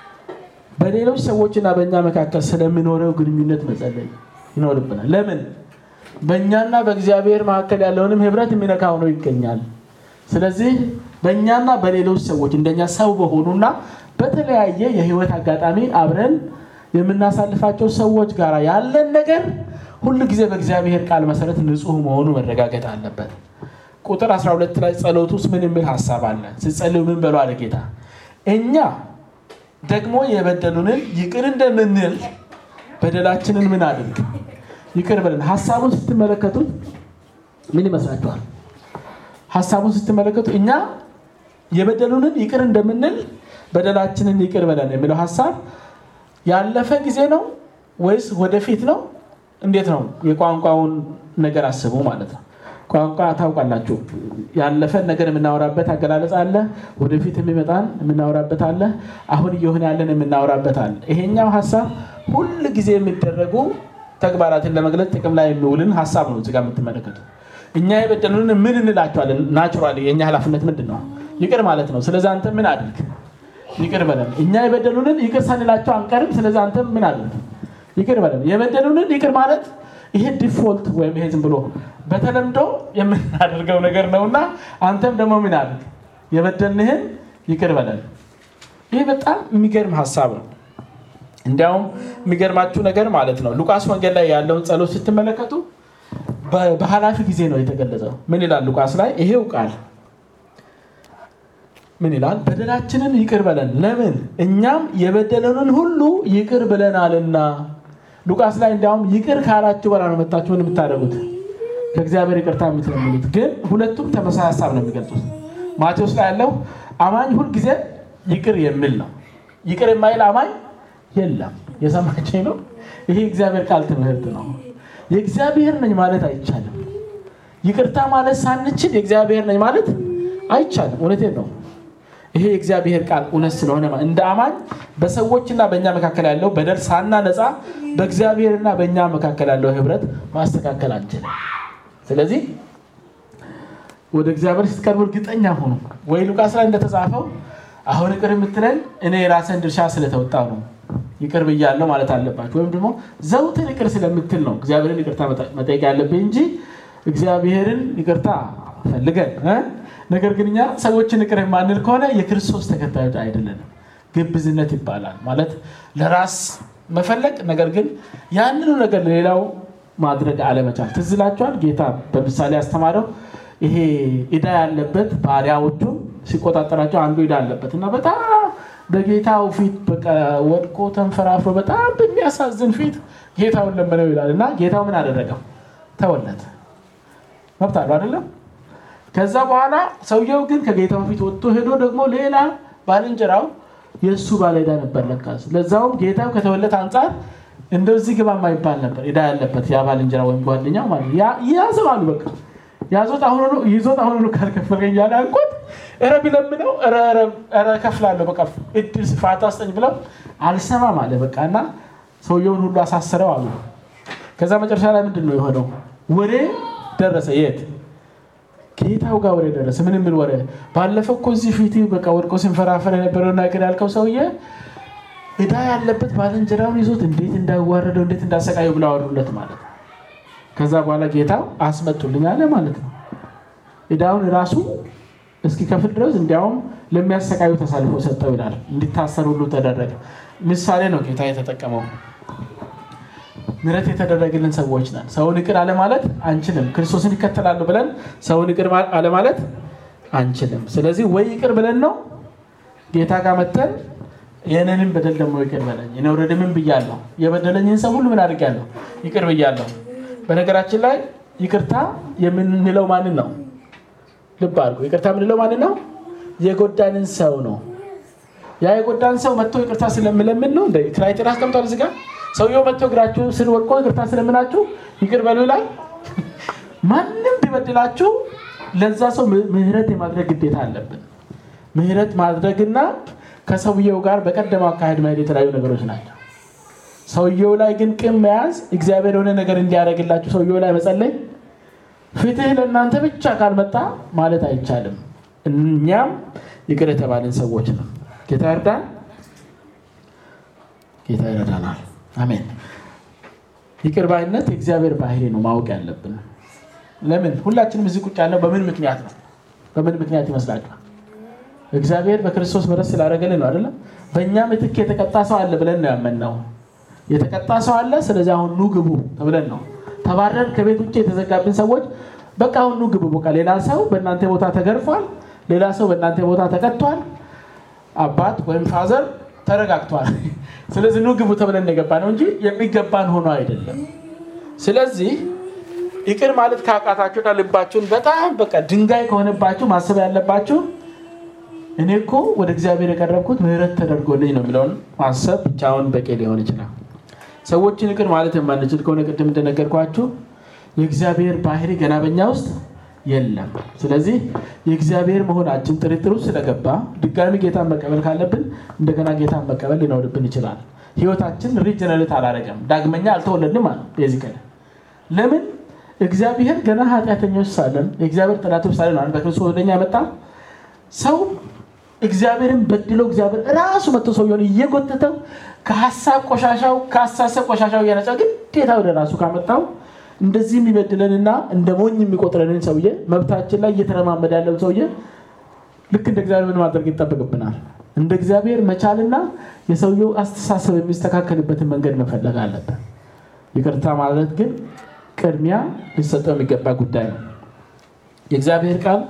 በሌሎች ሰዎችና በእኛ መካከል ስለሚኖረው ግንኙነት መጸለይ ይኖርብናል። ለምን? በእኛና በእግዚአብሔር መካከል ያለውንም ህብረት የሚነካ ሆኖ ይገኛል። ስለዚህ በእኛና በሌሎች ሰዎች እንደኛ ሰው በሆኑና በተለያየ የህይወት አጋጣሚ አብረን የምናሳልፋቸው ሰዎች ጋር ያለን ነገር ሁሉ ጊዜ በእግዚአብሔር ቃል መሰረት ንጹሕ መሆኑ መረጋገጥ አለበት። ቁጥር 12 ላይ ጸሎት ውስጥ ምን የሚል ሀሳብ አለ? ሲጸልዩ ምን በሉ አለ ጌታ እኛ ደግሞ የበደሉንን ይቅር እንደምንል በደላችንን ምን አድርግ ይቅር በለን። ሀሳቡን ስትመለከቱት ምን ይመስላችኋል? ሀሳቡን ስትመለከቱ እኛ የበደሉንን ይቅር እንደምንል በደላችንን ይቅር በለን የሚለው ሀሳብ ያለፈ ጊዜ ነው ወይስ ወደፊት ነው? እንዴት ነው? የቋንቋውን ነገር አስቡ ማለት ነው። ቋንቋ ታውቃላችሁ። ያለፈን ነገር የምናወራበት አገላለጽ አለ። ወደፊት የሚመጣን የምናወራበት አለ። አሁን እየሆነ ያለን የምናወራበት አለ። ይሄኛው ሀሳብ ሁል ጊዜ የሚደረጉ ተግባራትን ለመግለጽ ጥቅም ላይ የሚውልን ሀሳብ ነው እዚጋ የምትመለከቱ። እኛ የበደሉንን ምን እንላቸዋለን? ናቹራሊ የእኛ ኃላፊነት ምንድን ነው? ይቅር ማለት ነው። ስለዚህ አንተ ምን አድርግ? ይቅር በለን። እኛ የበደሉንን ይቅር ሳንላቸው አንቀርም። ስለዚህ አንተ ምን አድርግ? ይቅር በለን። የበደሉንን ይቅር ማለት ይሄ ዲፎልት ወይም ይሄ ዝም ብሎ በተለምዶ የምናደርገው ነገር ነውና አንተም ደግሞ ምን አድርግ? የበደልንህን ይቅር በለን። ይህ በጣም የሚገርም ሀሳብ ነው። እንዲያውም የሚገርማችሁ ነገር ማለት ነው ሉቃስ ወንጌል ላይ ያለውን ጸሎት ስትመለከቱ በኃላፊ ጊዜ ነው የተገለጸው። ምን ይላል ሉቃስ ላይ? ይሄው ቃል ምን ይላል? በደላችንን ይቅር በለን፣ ለምን እኛም የበደለንን ሁሉ ይቅር ብለናልና። ሉቃስ ላይ እንዲያውም ይቅር ካላችሁ በላ ነው መጣችሁ ምን የምታደርጉት ከእግዚአብሔር ይቅርታ የምትለምኑት። ግን ሁለቱም ተመሳሳይ ሀሳብ ነው የሚገልጹት። ማቴዎስ ላይ ያለው አማኝ ሁልጊዜ ይቅር የሚል ነው። ይቅር የማይል አማኝ የለም። የሰማችኝ ነው። ይሄ እግዚአብሔር ቃል ትምህርት ነው። የእግዚአብሔር ነኝ ማለት አይቻልም። ይቅርታ ማለት ሳንችል የእግዚአብሔር ነኝ ማለት አይቻልም። እውነቴን ነው። ይሄ የእግዚአብሔር ቃል እውነት ስለሆነ እንደ አማኝ በሰዎችና በእኛ መካከል ያለው በደል ሳናነጻ በእግዚአብሔርና በእኛ መካከል ያለው ህብረት ማስተካከል አንችልም። ስለዚህ ወደ እግዚአብሔር ስትቀርቡ እርግጠኛ ሆኑ። ወይ ሉቃስ ላይ እንደተጻፈው አሁን ይቅር የምትለን እኔ የራስን ድርሻ ስለተወጣው ነው ይቅር ብያለሁ ማለት አለባችሁ። ወይም ደግሞ ዘውትር ይቅር ስለምትል ነው እግዚአብሔርን ይቅርታ መጠየቅ ያለብኝ እንጂ እግዚአብሔርን ይቅርታ ፈልገን ነገር ግን እኛ ሰዎችን ይቅር የማንል ከሆነ የክርስቶስ ተከታዮች አይደለንም። ግብዝነት ይባላል። ማለት ለራስ መፈለግ፣ ነገር ግን ያንኑ ነገር ለሌላው ማድረግ አለመቻል። ትዝ ይላችኋል ጌታ በምሳሌ ያስተማረው ይሄ ዕዳ ያለበት ባሪያዎቹን ሲቆጣጠራቸው አንዱ ዕዳ አለበት እና በጣም በጌታው ፊት በቃ ወድቆ ተንፈራፍሮ በጣም በሚያሳዝን ፊት ጌታውን ለመነው ይላል እና ጌታው ምን አደረገው? ተወለት። መብት አለው አይደለም? ከዛ በኋላ ሰውየው ግን ከጌታው ፊት ወጥቶ ሄዶ ደግሞ ሌላ ባልንጀራው የእሱ ባለዕዳ ነበር ለካስ። ለዛውም ጌታው ከተወለት አንጻር እንደዚህ ግባ የማይባል ነበር ዕዳ ያለበት ያ ባልንጀራ ወይም ጓደኛው ማለት ያዘው አሉ። በቃ ያዞት አሁኑ ይዞት አሁኑ ካልከፈልከኝ ያለ አንቆት ኧረ ቢለምነው ኧረ እከፍላለሁ በቃ እድል ፋታ ስጠኝ ብለው አልሰማም አለ በቃ እና ሰውየውን ሁሉ አሳስረው አሉ። ከዛ መጨረሻ ላይ ምንድን ነው የሆነው? ወሬ ደረሰ። የት ጌታው ጋር ወሬ ደረሰ። ምን ምን ወሬ? ባለፈው እኮ እዚህ ፊት በቃ ወድቆ ሲንፈራፈር የነበረው ነገር ያልከው ሰውዬ እዳ ያለበት ባልንጀራውን ይዞት እንዴት እንዳዋረደው እንዴት እንዳሰቃየው ብለው አወሩለት ማለት ነው። ከዛ በኋላ ጌታው አስመጡልኝ አለ ማለት ነው። እዳውን ራሱ እስኪከፍል ድረስ እንዲያውም ለሚያሰቃዩ ተሳልፎ ሰጠው ይላል። እንዲታሰር ሁሉ ተደረገ። ምሳሌ ነው ጌታ የተጠቀመው። ምሕረት የተደረገልን ሰዎች ነን። ሰውን ይቅር አለማለት አንችልም። ክርስቶስን ይከተላሉ ብለን ሰውን ይቅር አለማለት አንችልም። ስለዚህ ወይ ይቅር ብለን ነው ጌታ ጋር መተን የእኔንም በደል ደግሞ ይቅር በለኝ እኔ ወረደ ምን ብያለሁ? የበደለኝን ሰው ሁሉ ምን አድርጊያለሁ? ይቅር ብያለሁ። በነገራችን ላይ ይቅርታ የምንለው ማንን ነው? ልብ አድርጎ ይቅርታ የምንለው ማንን ነው? የጎዳንን ሰው ነው። ያ የጎዳን ሰው መጥቶ ይቅርታ ስለምለምን ነው። እንደ ክራይቴሪያ አስቀምጧል እዚህ ጋር ሰውየው መጥቶ እግራችሁ ስር ወድቆ ይቅርታ ስለምናችሁ ይቅር በሉ ይላል። ማንም ቢበድላችሁ ለዛ ሰው ምህረት የማድረግ ግዴታ አለብን። ምህረት ማድረግና ከሰውየው ጋር በቀደመው አካሄድ መሄድ የተለያዩ ነገሮች ናቸው። ሰውየው ላይ ግን ቂም መያዝ፣ እግዚአብሔር የሆነ ነገር እንዲያደርግላችሁ ሰውየው ላይ መጸለይ፣ ፍትህ ለእናንተ ብቻ ካልመጣ ማለት አይቻልም። እኛም ይቅር የተባልን ሰዎች ነው። ጌታ ይርዳን። ጌታ ይረዳናል። አሜን። ይቅር ባይነት የእግዚአብሔር ባህሪ ነው ማወቅ ያለብን። ለምን ሁላችንም እዚህ ቁጭ ያለው በምን ምክንያት ነው? በምን ምክንያት ይመስላችኋል? እግዚአብሔር በክርስቶስ ምሕረት ስላደረገልን ነው አይደለም? በእኛ ምትክ የተቀጣ ሰው አለ ብለን ነው ያመንነው። የተቀጣ ሰው አለ፣ ስለዚህ አሁን ኑ ግቡ ተብለን ነው ተባረን ከቤት ውጭ የተዘጋብን ሰዎች በቃ አሁን ኑ ግቡ። በቃ ሌላ ሰው በእናንተ ቦታ ተገርፏል፣ ሌላ ሰው በእናንተ ቦታ ተቀጥቷል፣ አባት ወይም ፋዘር ተረጋግቷል። ስለዚህ ኑ ግቡ ተብለን የገባ ነው እንጂ የሚገባን ሆኖ አይደለም። ስለዚህ ይቅር ማለት ካቃታችሁና ልባችሁን በጣም በቃ ድንጋይ ከሆነባችሁ ማሰብ ያለባችሁ እኔ እኮ ወደ እግዚአብሔር የቀረብኩት ምሕረት ተደርጎልኝ ነው የሚለውን ማሰብ ብቻውን በቂ ሊሆን ይችላል። ሰዎችን ይቅር ማለት የማንችል ከሆነ ቅድም እንደነገርኳችሁ የእግዚአብሔር ባህሪ ገና በኛ ውስጥ የለም። ስለዚህ የእግዚአብሔር መሆናችን ጥርጥር ውስጥ ስለገባ ድጋሚ ጌታን መቀበል ካለብን እንደገና ጌታን መቀበል ሊኖርብን ይችላል። ህይወታችን ሪጀነሬት አላረገም፣ ዳግመኛ አልተወለድንም አለ የዚህ ቀን ለምን እግዚአብሔር ገና ኃጢአተኞች ሳለን የእግዚአብሔር ጠላቶች ሳለን በክርስቶስ ወደኛ ያመጣ ሰው እግዚአብሔርን በድሎ እግዚአብሔር ራሱ መጥቶ ሰውየውን እየጎተተው ከሀሳብ ቆሻሻው ከአሳሰብ ቆሻሻው እያነጻ ግዴታ ወደ ራሱ ካመጣው እንደዚህ የሚበድለንና እንደ ሞኝ የሚቆጥረንን ሰውዬ መብታችን ላይ እየተረማመደ ያለው ሰውዬ ልክ እንደ እግዚአብሔር ምን ማድረግ ይጠበቅብናል? እንደ እግዚአብሔር መቻልና የሰውየው አስተሳሰብ የሚስተካከልበትን መንገድ መፈለግ አለብን። ይቅርታ ማለት ግን ቅድሚያ ሊሰጠው የሚገባ ጉዳይ ነው። የእግዚአብሔር ቃል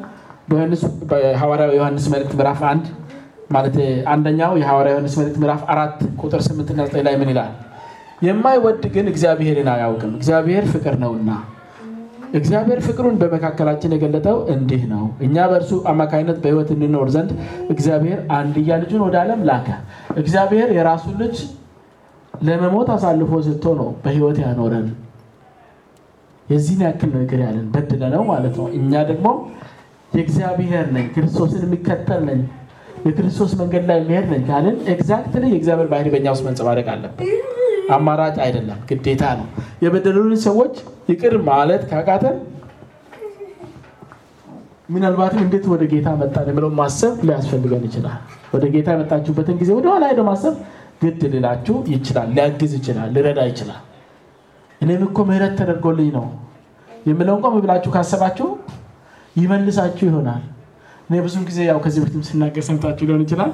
በሐዋርያው ዮሐንስ መልእክት ምዕራፍ አንድ ማለት አንደኛው የሐዋርያ ዮሐንስ መልእክት ምዕራፍ አራት ቁጥር ስምንትና ዘጠኝ ላይ ምን ይላል? የማይወድ ግን እግዚአብሔርን አያውቅም፣ እግዚአብሔር ፍቅር ነውና። እግዚአብሔር ፍቅሩን በመካከላችን የገለጠው እንዲህ ነው፣ እኛ በእርሱ አማካኝነት በሕይወት እንኖር ዘንድ እግዚአብሔር አንድያ ልጁን ወደ ዓለም ላከ። እግዚአብሔር የራሱን ልጅ ለመሞት አሳልፎ ሰጥቶ ነው በሕይወት ያኖረን። የዚህን ያክል ነው ይቅር ያለን በድለ ነው ማለት ነው። እኛ ደግሞ የእግዚአብሔር ነኝ ክርስቶስን የሚከተል ነኝ የክርስቶስ መንገድ ላይ የሚሄድ ነኝ ካልን ኤግዛክትሊ የእግዚአብሔር ባህሪ በእኛ ውስጥ መንጸባረቅ አለበት። አማራጭ አይደለም፣ ግዴታ ነው። የበደሉንን ሰዎች ይቅር ማለት ካቃተን ምናልባትም እንዴት ወደ ጌታ መጣን የሚለው ማሰብ ሊያስፈልገን ይችላል። ወደ ጌታ የመጣችሁበትን ጊዜ ወደኋላ ሄዶ ማሰብ ግድ ሊላችሁ ይችላል፣ ሊያግዝ ይችላል፣ ሊረዳ ይችላል። እኔም እኮ ምህረት ተደርጎልኝ ነው የምለውን ቆም ብላችሁ ካሰባችሁ ይመልሳችሁ ይሆናል። እኔ ብዙን ጊዜ ያው ከዚህ በፊትም ስናገር ሰምታችሁ ሊሆን ይችላል።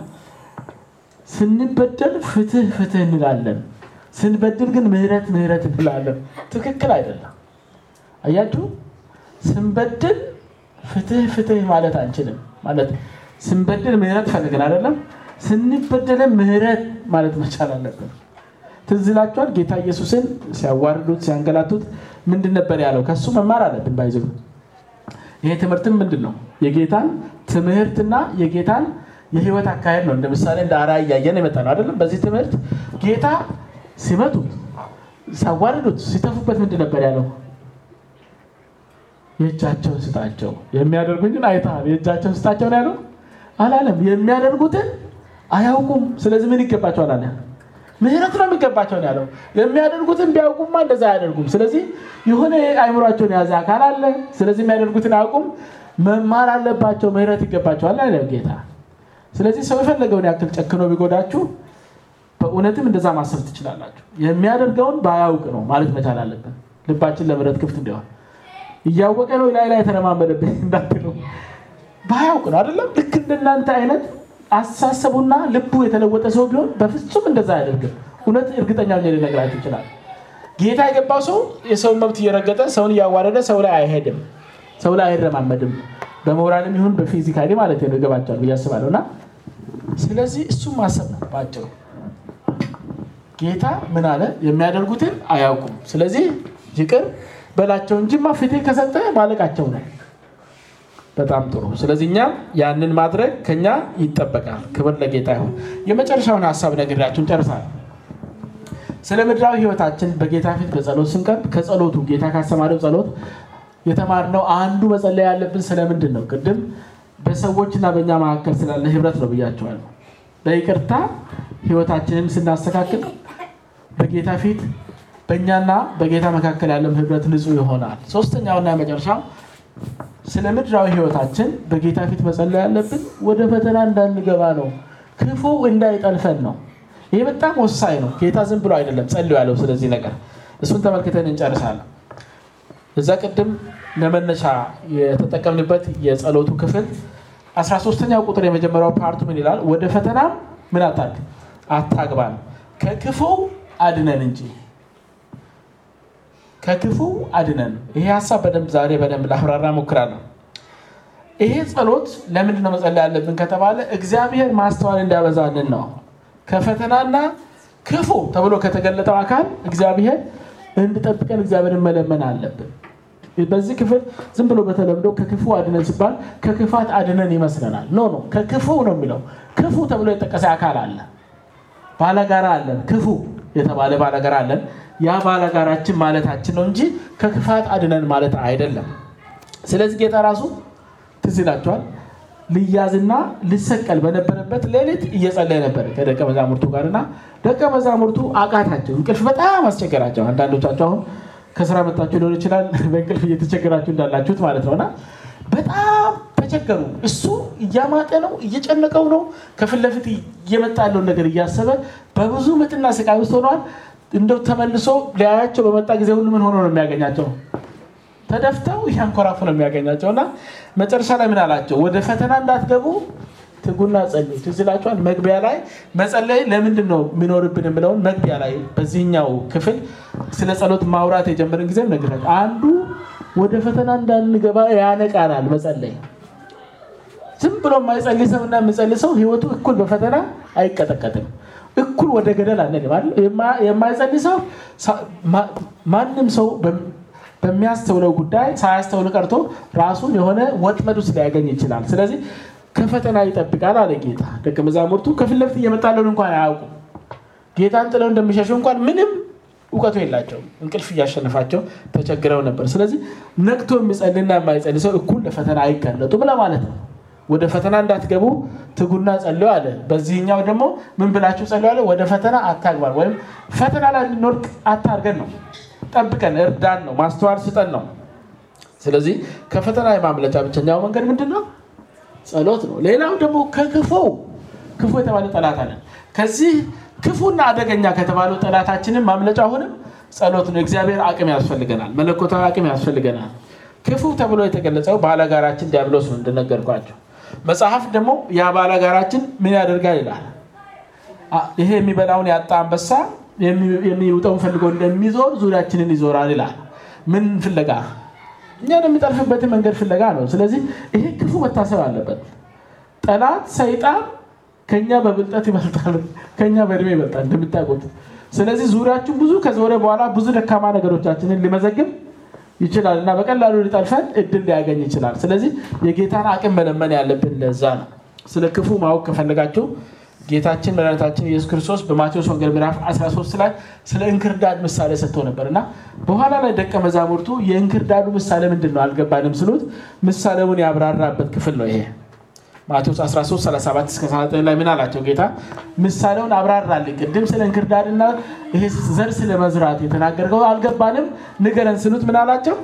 ስንበደል ፍትህ ፍትህ እንላለን፣ ስንበድል ግን ምህረት ምህረት እንላለን። ትክክል አይደለም። አያችሁ፣ ስንበድል ፍትህ ፍትህ ማለት አንችልም። ማለት ስንበድል ምህረት ፈልገን አይደለም፣ ስንበደለን ምህረት ማለት መቻል አለብን። ትዝ ይላችኋል ጌታ ኢየሱስን ሲያዋርዱት ሲያንገላቱት ምንድን ነበር ያለው? ከሱ መማር አለብን ባይዘ ይሄ ትምህርትም ምንድን ነው? የጌታን ትምህርትና የጌታን የህይወት አካሄድ ነው። እንደ ምሳሌ እንደ አርአያ እያየን የመጣ ነው አይደለም። በዚህ ትምህርት ጌታ ሲመቱት፣ ሲያዋርዱት፣ ሲተፉበት ምንድን ነበር ያለው? የእጃቸውን ስጣቸው የሚያደርጉኝን አይተሃል፣ የእጃቸውን ስጣቸው ነው ያለው። አላለም። የሚያደርጉትን አያውቁም። ስለዚህ ምን ይገባቸዋል አለ? ምህረት ነው የሚገባቸው ነው ያለው። የሚያደርጉትን ቢያውቁማ እንደዛ አያደርጉም። ስለዚህ የሆነ አይምሯቸውን የያዘ አካል አለ። ስለዚህ የሚያደርጉትን አያውቁም፣ መማር አለባቸው፣ ምህረት ይገባቸዋል አለ ጌታ። ስለዚህ ሰው የፈለገውን ያክል ጨክኖ ቢጎዳችሁ በእውነትም እንደዛ ማሰብ ትችላላችሁ። የሚያደርገውን ባያውቅ ነው ማለት መቻል አለብን። ልባችን ለምህረት ክፍት እንዲሆን እያወቀ ነው ላይ ላይ የተለማመደብኝ እንዳትሉ ባያውቅ ነው አይደለም። ልክ እንደናንተ አይነት አስተሳሰቡና ልቡ የተለወጠ ሰው ቢሆን በፍጹም እንደዛ አያደርግም። እውነት እርግጠኛ ሆኜ ልነግራችሁ ይችላል። ጌታ የገባው ሰው የሰውን መብት እየረገጠ ሰውን እያዋረደ ሰው ላይ አይሄድም፣ ሰው ላይ አይረማመድም። በሞራልም ይሁን በፊዚካሊ ማለት ነው ይገባቸዋል ብዬ አስባለሁ። እና ስለዚህ እሱም ማሰብ ነው በአጭሩ። ጌታ ምን አለ? የሚያደርጉትን አያውቁም። ስለዚህ ይቅር በላቸው እንጂማ ፊቴ ከሰጠ ማለቃቸው ነው። በጣም ጥሩ። ስለዚህ እኛም ያንን ማድረግ ከኛ ይጠበቃል። ክብር ለጌታ ይሁን። የመጨረሻውን ሀሳብ ነግሬያችሁን ጨርሳል። ስለ ምድራዊ ሕይወታችን በጌታ ፊት በጸሎት ስንቀርብ ከጸሎቱ ጌታ ካስተማረው ጸሎት የተማርነው አንዱ መጸለይ ያለብን ስለምንድን ነው? ቅድም በሰዎችና በእኛ መካከል ስላለ ህብረት ነው ብያቸዋለሁ። በይቅርታ ሕይወታችንን ስናስተካክል በጌታ ፊት በእኛና በጌታ መካከል ያለም ህብረት ንጹህ ይሆናል። ሶስተኛውና የመጨረሻው ስለ ምድራዊ ህይወታችን በጌታ ፊት መጸለይ ያለብን ወደ ፈተና እንዳንገባ ነው፣ ክፉ እንዳይጠልፈን ነው። ይህ በጣም ወሳኝ ነው። ጌታ ዝም ብሎ አይደለም ጸልዩ ያለው ስለዚህ ነገር እሱን ተመልክተን እንጨርሳለን። እዛ ቅድም ለመነሻ የተጠቀምንበት የጸሎቱ ክፍል 13ኛው ቁጥር የመጀመሪያው ፓርቱ ምን ይላል? ወደ ፈተና ምን አታግ አታግባን ከክፉ አድነን እንጂ ከክፉ አድነን። ይሄ ሀሳብ በደንብ ዛሬ በደንብ ላብራራ ሞክራለሁ። ይሄ ጸሎት ለምንድን ነው መጸለይ ያለብን ከተባለ እግዚአብሔር ማስተዋል እንዲያበዛልን ነው። ከፈተናና ክፉ ተብሎ ከተገለጠው አካል እግዚአብሔር እንድጠብቀን እግዚአብሔርን መለመን አለብን። በዚህ ክፍል ዝም ብሎ በተለምዶ ከክፉ አድነን ሲባል ከክፋት አድነን ይመስለናል። ኖ ኖ ከክፉ ነው የሚለው። ክፉ ተብሎ የጠቀሰ አካል አለ፣ ባለጋራ አለን፣ ክፉ የተባለ ባለጋራ አለን። ያ ባለጋራችን ማለታችን ነው እንጂ ከክፋት አድነን ማለት አይደለም። ስለዚህ ጌታ ራሱ ትዝ ይላቸዋል ልያዝና ልሰቀል በነበረበት ሌሊት እየጸለየ ነበር ከደቀ መዛሙርቱ ጋር እና ደቀ መዛሙርቱ አቃታቸው። እንቅልፍ በጣም አስቸገራቸው። አንዳንዶቻቸው አሁን ከስራ መጣችሁ ሊሆን ይችላል በእንቅልፍ እየተቸገራችሁ እንዳላችሁት ማለት ነውና በጣም ተቸገሩ። እሱ እያማጠ ነው፣ እየጨነቀው ነው። ከፊት ለፊት እየመጣ ያለውን ነገር እያሰበ በብዙ ምጥና ስቃይ ውስጥ ሆነዋል። እንደው ተመልሶ ሊያያቸው በመጣ ጊዜ ሁሉ ምን ሆኖ ነው የሚያገኛቸው? ተደፍተው እያንኮራፉ ነው የሚያገኛቸው። እና መጨረሻ ላይ ምን አላቸው? ወደ ፈተና እንዳትገቡ ትጉና ጸልዩ። ትዝ ይላችኋል። መግቢያ ላይ መጸለይ ለምንድን ነው የሚኖርብን የምለውን መግቢያ ላይ በዚህኛው ክፍል ስለ ጸሎት ማውራት የጀመርን ጊዜም ነግራቸው አንዱ ወደ ፈተና እንዳንገባ ያነቃናል መጸለይ። ዝም ብሎ የማይጸልይ ሰው እና የሚጸልይ ሰው ህይወቱ እኩል በፈተና አይቀጠቀጥም። እኩል ወደ ገደል አንልም አይደል? የማይጸልይ ሰው ማንም ሰው በሚያስተውለው ጉዳይ ሳያስተውል ቀርቶ ራሱን የሆነ ወጥመድ ውስጥ ሊያገኝ ይችላል። ስለዚህ ከፈተና ይጠብቃል አለ ጌታ። ደቀ መዛሙርቱ ከፊት ለፊት እየመጣለውን እንኳን አያውቁም። ጌታን ጥለው እንደሚሸሹ እንኳን ምንም እውቀቱ የላቸውም። እንቅልፍ እያሸነፋቸው ተቸግረው ነበር። ስለዚህ ነቅቶ የሚጸልና የማይጸልይ ሰው እኩል ለፈተና አይጋለጡም ለማለት ነው። ወደ ፈተና እንዳትገቡ ትጉና ጸልዩ አለ። በዚህኛው ደግሞ ምን ብላችሁ ጸልዩ አለ? ወደ ፈተና አታግባን፣ ወይም ፈተና ላይ እንድንወድቅ አታርገን ነው ጠብቀን እርዳን ነው፣ ማስተዋል ስጠን ነው። ስለዚህ ከፈተና የማምለጫ ብቸኛው መንገድ ምንድን ነው? ጸሎት ነው። ሌላው ደግሞ ከክፉ ክፉ የተባለ ጠላት አለን። ከዚህ ክፉና አደገኛ ከተባለው ጠላታችንን ማምለጫ አሁንም ጸሎት ነው። እግዚአብሔር አቅም ያስፈልገናል፣ መለኮታዊ አቅም ያስፈልገናል። ክፉ ተብሎ የተገለጸው ባለጋራችን ዲያብሎስ ነው እንደነገርኳቸው። መጽሐፍ ደግሞ ያ ባለጋራችን ምን ያደርጋል ይላል። ይሄ የሚበላውን ያጣ አንበሳ የሚውጠውን ፈልጎ እንደሚዞር ዙሪያችንን ይዞራል ይላል። ምን ፍለጋ? እኛን የሚጠልፍበትን መንገድ ፍለጋ ነው። ስለዚህ ይሄ ክፉ መታሰብ አለበት። ጠላት ሰይጣን ከኛ በብልጠት ይበልጣል፣ ከኛ በእድሜ ይበልጣል እንደምታውቁት። ስለዚህ ዙሪያችን ብዙ ከዞረ በኋላ ብዙ ደካማ ነገሮቻችንን ሊመዘግብ ይችላል እና በቀላሉ ሊጠልፈን እድል ሊያገኝ ይችላል። ስለዚህ የጌታን አቅም መለመን ያለብን ለዛ ነው። ስለ ክፉ ማወቅ ከፈለጋችሁ ጌታችን መድኃኒታችን ኢየሱስ ክርስቶስ በማቴዎስ ወንጌል ምዕራፍ 13 ላይ ስለ እንክርዳድ ምሳሌ ሰጥቶ ነበር እና በኋላ ላይ ደቀ መዛሙርቱ የእንክርዳዱ ምሳሌ ምንድን ነው አልገባንም ስሉት ምሳሌውን ያብራራበት ክፍል ነው ይሄ። ማቴዎስ 13 37 እስከ 39 ላይ ምን አላቸው ጌታ ምሳሌውን አብራራልኝ ቅድም ስለ እንክርዳድና ይሄ ዘር ስለ መዝራት የተናገርከው አልገባንም ንገረን ስሉት ምን አላቸው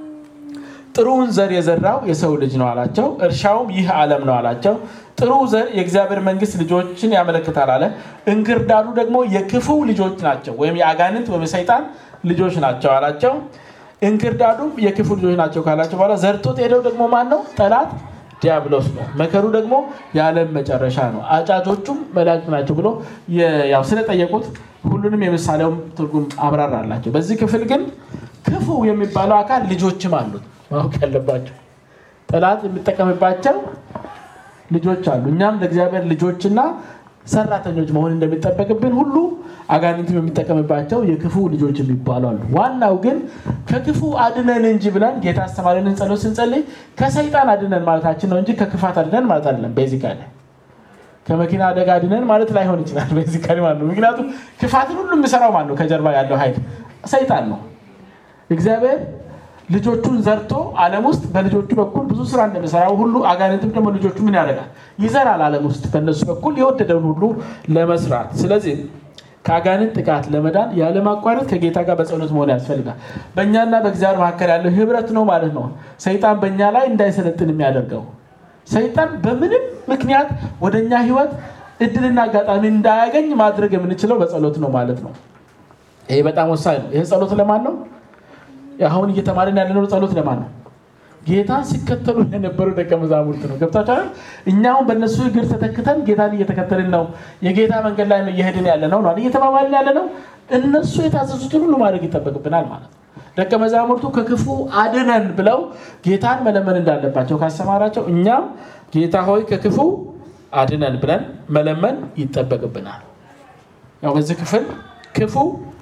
ጥሩውን ዘር የዘራው የሰው ልጅ ነው አላቸው እርሻውም ይህ ዓለም ነው አላቸው ጥሩ ዘር የእግዚአብሔር መንግስት ልጆችን ያመለክታል አለ እንክርዳዱ ደግሞ የክፉ ልጆች ናቸው ወይም የአጋንንት ወይም የሰይጣን ልጆች ናቸው አላቸው እንክርዳዱም የክፉ ልጆች ናቸው ካላቸው በኋላ ዘርቶት ሄደው ደግሞ ማን ነው ጠላት ዲያብሎስ ነው መከሩ ደግሞ የዓለም መጨረሻ ነው አጫጆቹም መላእክት ናቸው ብሎ ያው ስለጠየቁት ሁሉንም የምሳሌውም ትርጉም አብራራላቸው በዚህ ክፍል ግን ክፉ የሚባለው አካል ልጆችም አሉት ማወቅ ያለባቸው ጠላት የሚጠቀምባቸው ልጆች አሉ እኛም ለእግዚአብሔር ልጆችና ሰራተኞች መሆን እንደሚጠበቅብን ሁሉ አጋንንትም የሚጠቀምባቸው የክፉ ልጆች የሚባሉ አሉ ዋናው ግን ከክፉ አድነን እንጂ ብለን ጌታ አስተማሪንን ጸሎት ስንጸልይ ከሰይጣን አድነን ማለታችን ነው እንጂ ከክፋት አድነን ማለት አይደለም ቤዚካሊ ከመኪና አደጋ አድነን ማለት ላይሆን ይችላል ቤዚካሊ ማለት ነው ምክንያቱም ክፋትን ሁሉ የሚሰራው ማን ነው ከጀርባ ያለው ኃይል ሰይጣን ነው እግዚአብሔር ልጆቹን ዘርቶ አለም ውስጥ በልጆቹ በኩል ብዙ ስራ እንደሚሰራው ሁሉ አጋንንትም ደግሞ ልጆቹ ምን ያደርጋል ይዘራል አለም ውስጥ በእነሱ በኩል የወደደውን ሁሉ ለመስራት ስለዚህ ከአጋንንት ጥቃት ለመዳን ያለማቋረጥ ከጌታ ጋር በጸሎት መሆን ያስፈልጋል በእኛና በእግዚአብሔር መካከል ያለው ህብረት ነው ማለት ነው ሰይጣን በእኛ ላይ እንዳይሰለጥን የሚያደርገው ሰይጣን በምንም ምክንያት ወደ እኛ ህይወት እድልና አጋጣሚ እንዳያገኝ ማድረግ የምንችለው በጸሎት ነው ማለት ነው ይሄ በጣም ወሳኝ ነው ይህ ጸሎት ለማን ነው አሁን እየተማርን ያለነው ጸሎት ለማን ነው ጌታን ሲከተሉ የነበሩ ደቀ መዛሙርት ነው ገብታችኋል እኛሁን በእነሱ እግር ተተክተን ጌታን እየተከተልን ነው የጌታ መንገድ ላይ እየሄድን ያለ ነው እየተባባልን ያለ ነው እነሱ የታዘዙትን ሁሉ ማድረግ ይጠበቅብናል ማለት ነው ደቀ መዛሙርቱ ከክፉ አድነን ብለው ጌታን መለመን እንዳለባቸው ካስተማራቸው እኛም ጌታ ሆይ ከክፉ አድነን ብለን መለመን ይጠበቅብናል ያው በዚህ ክፍል ክፉ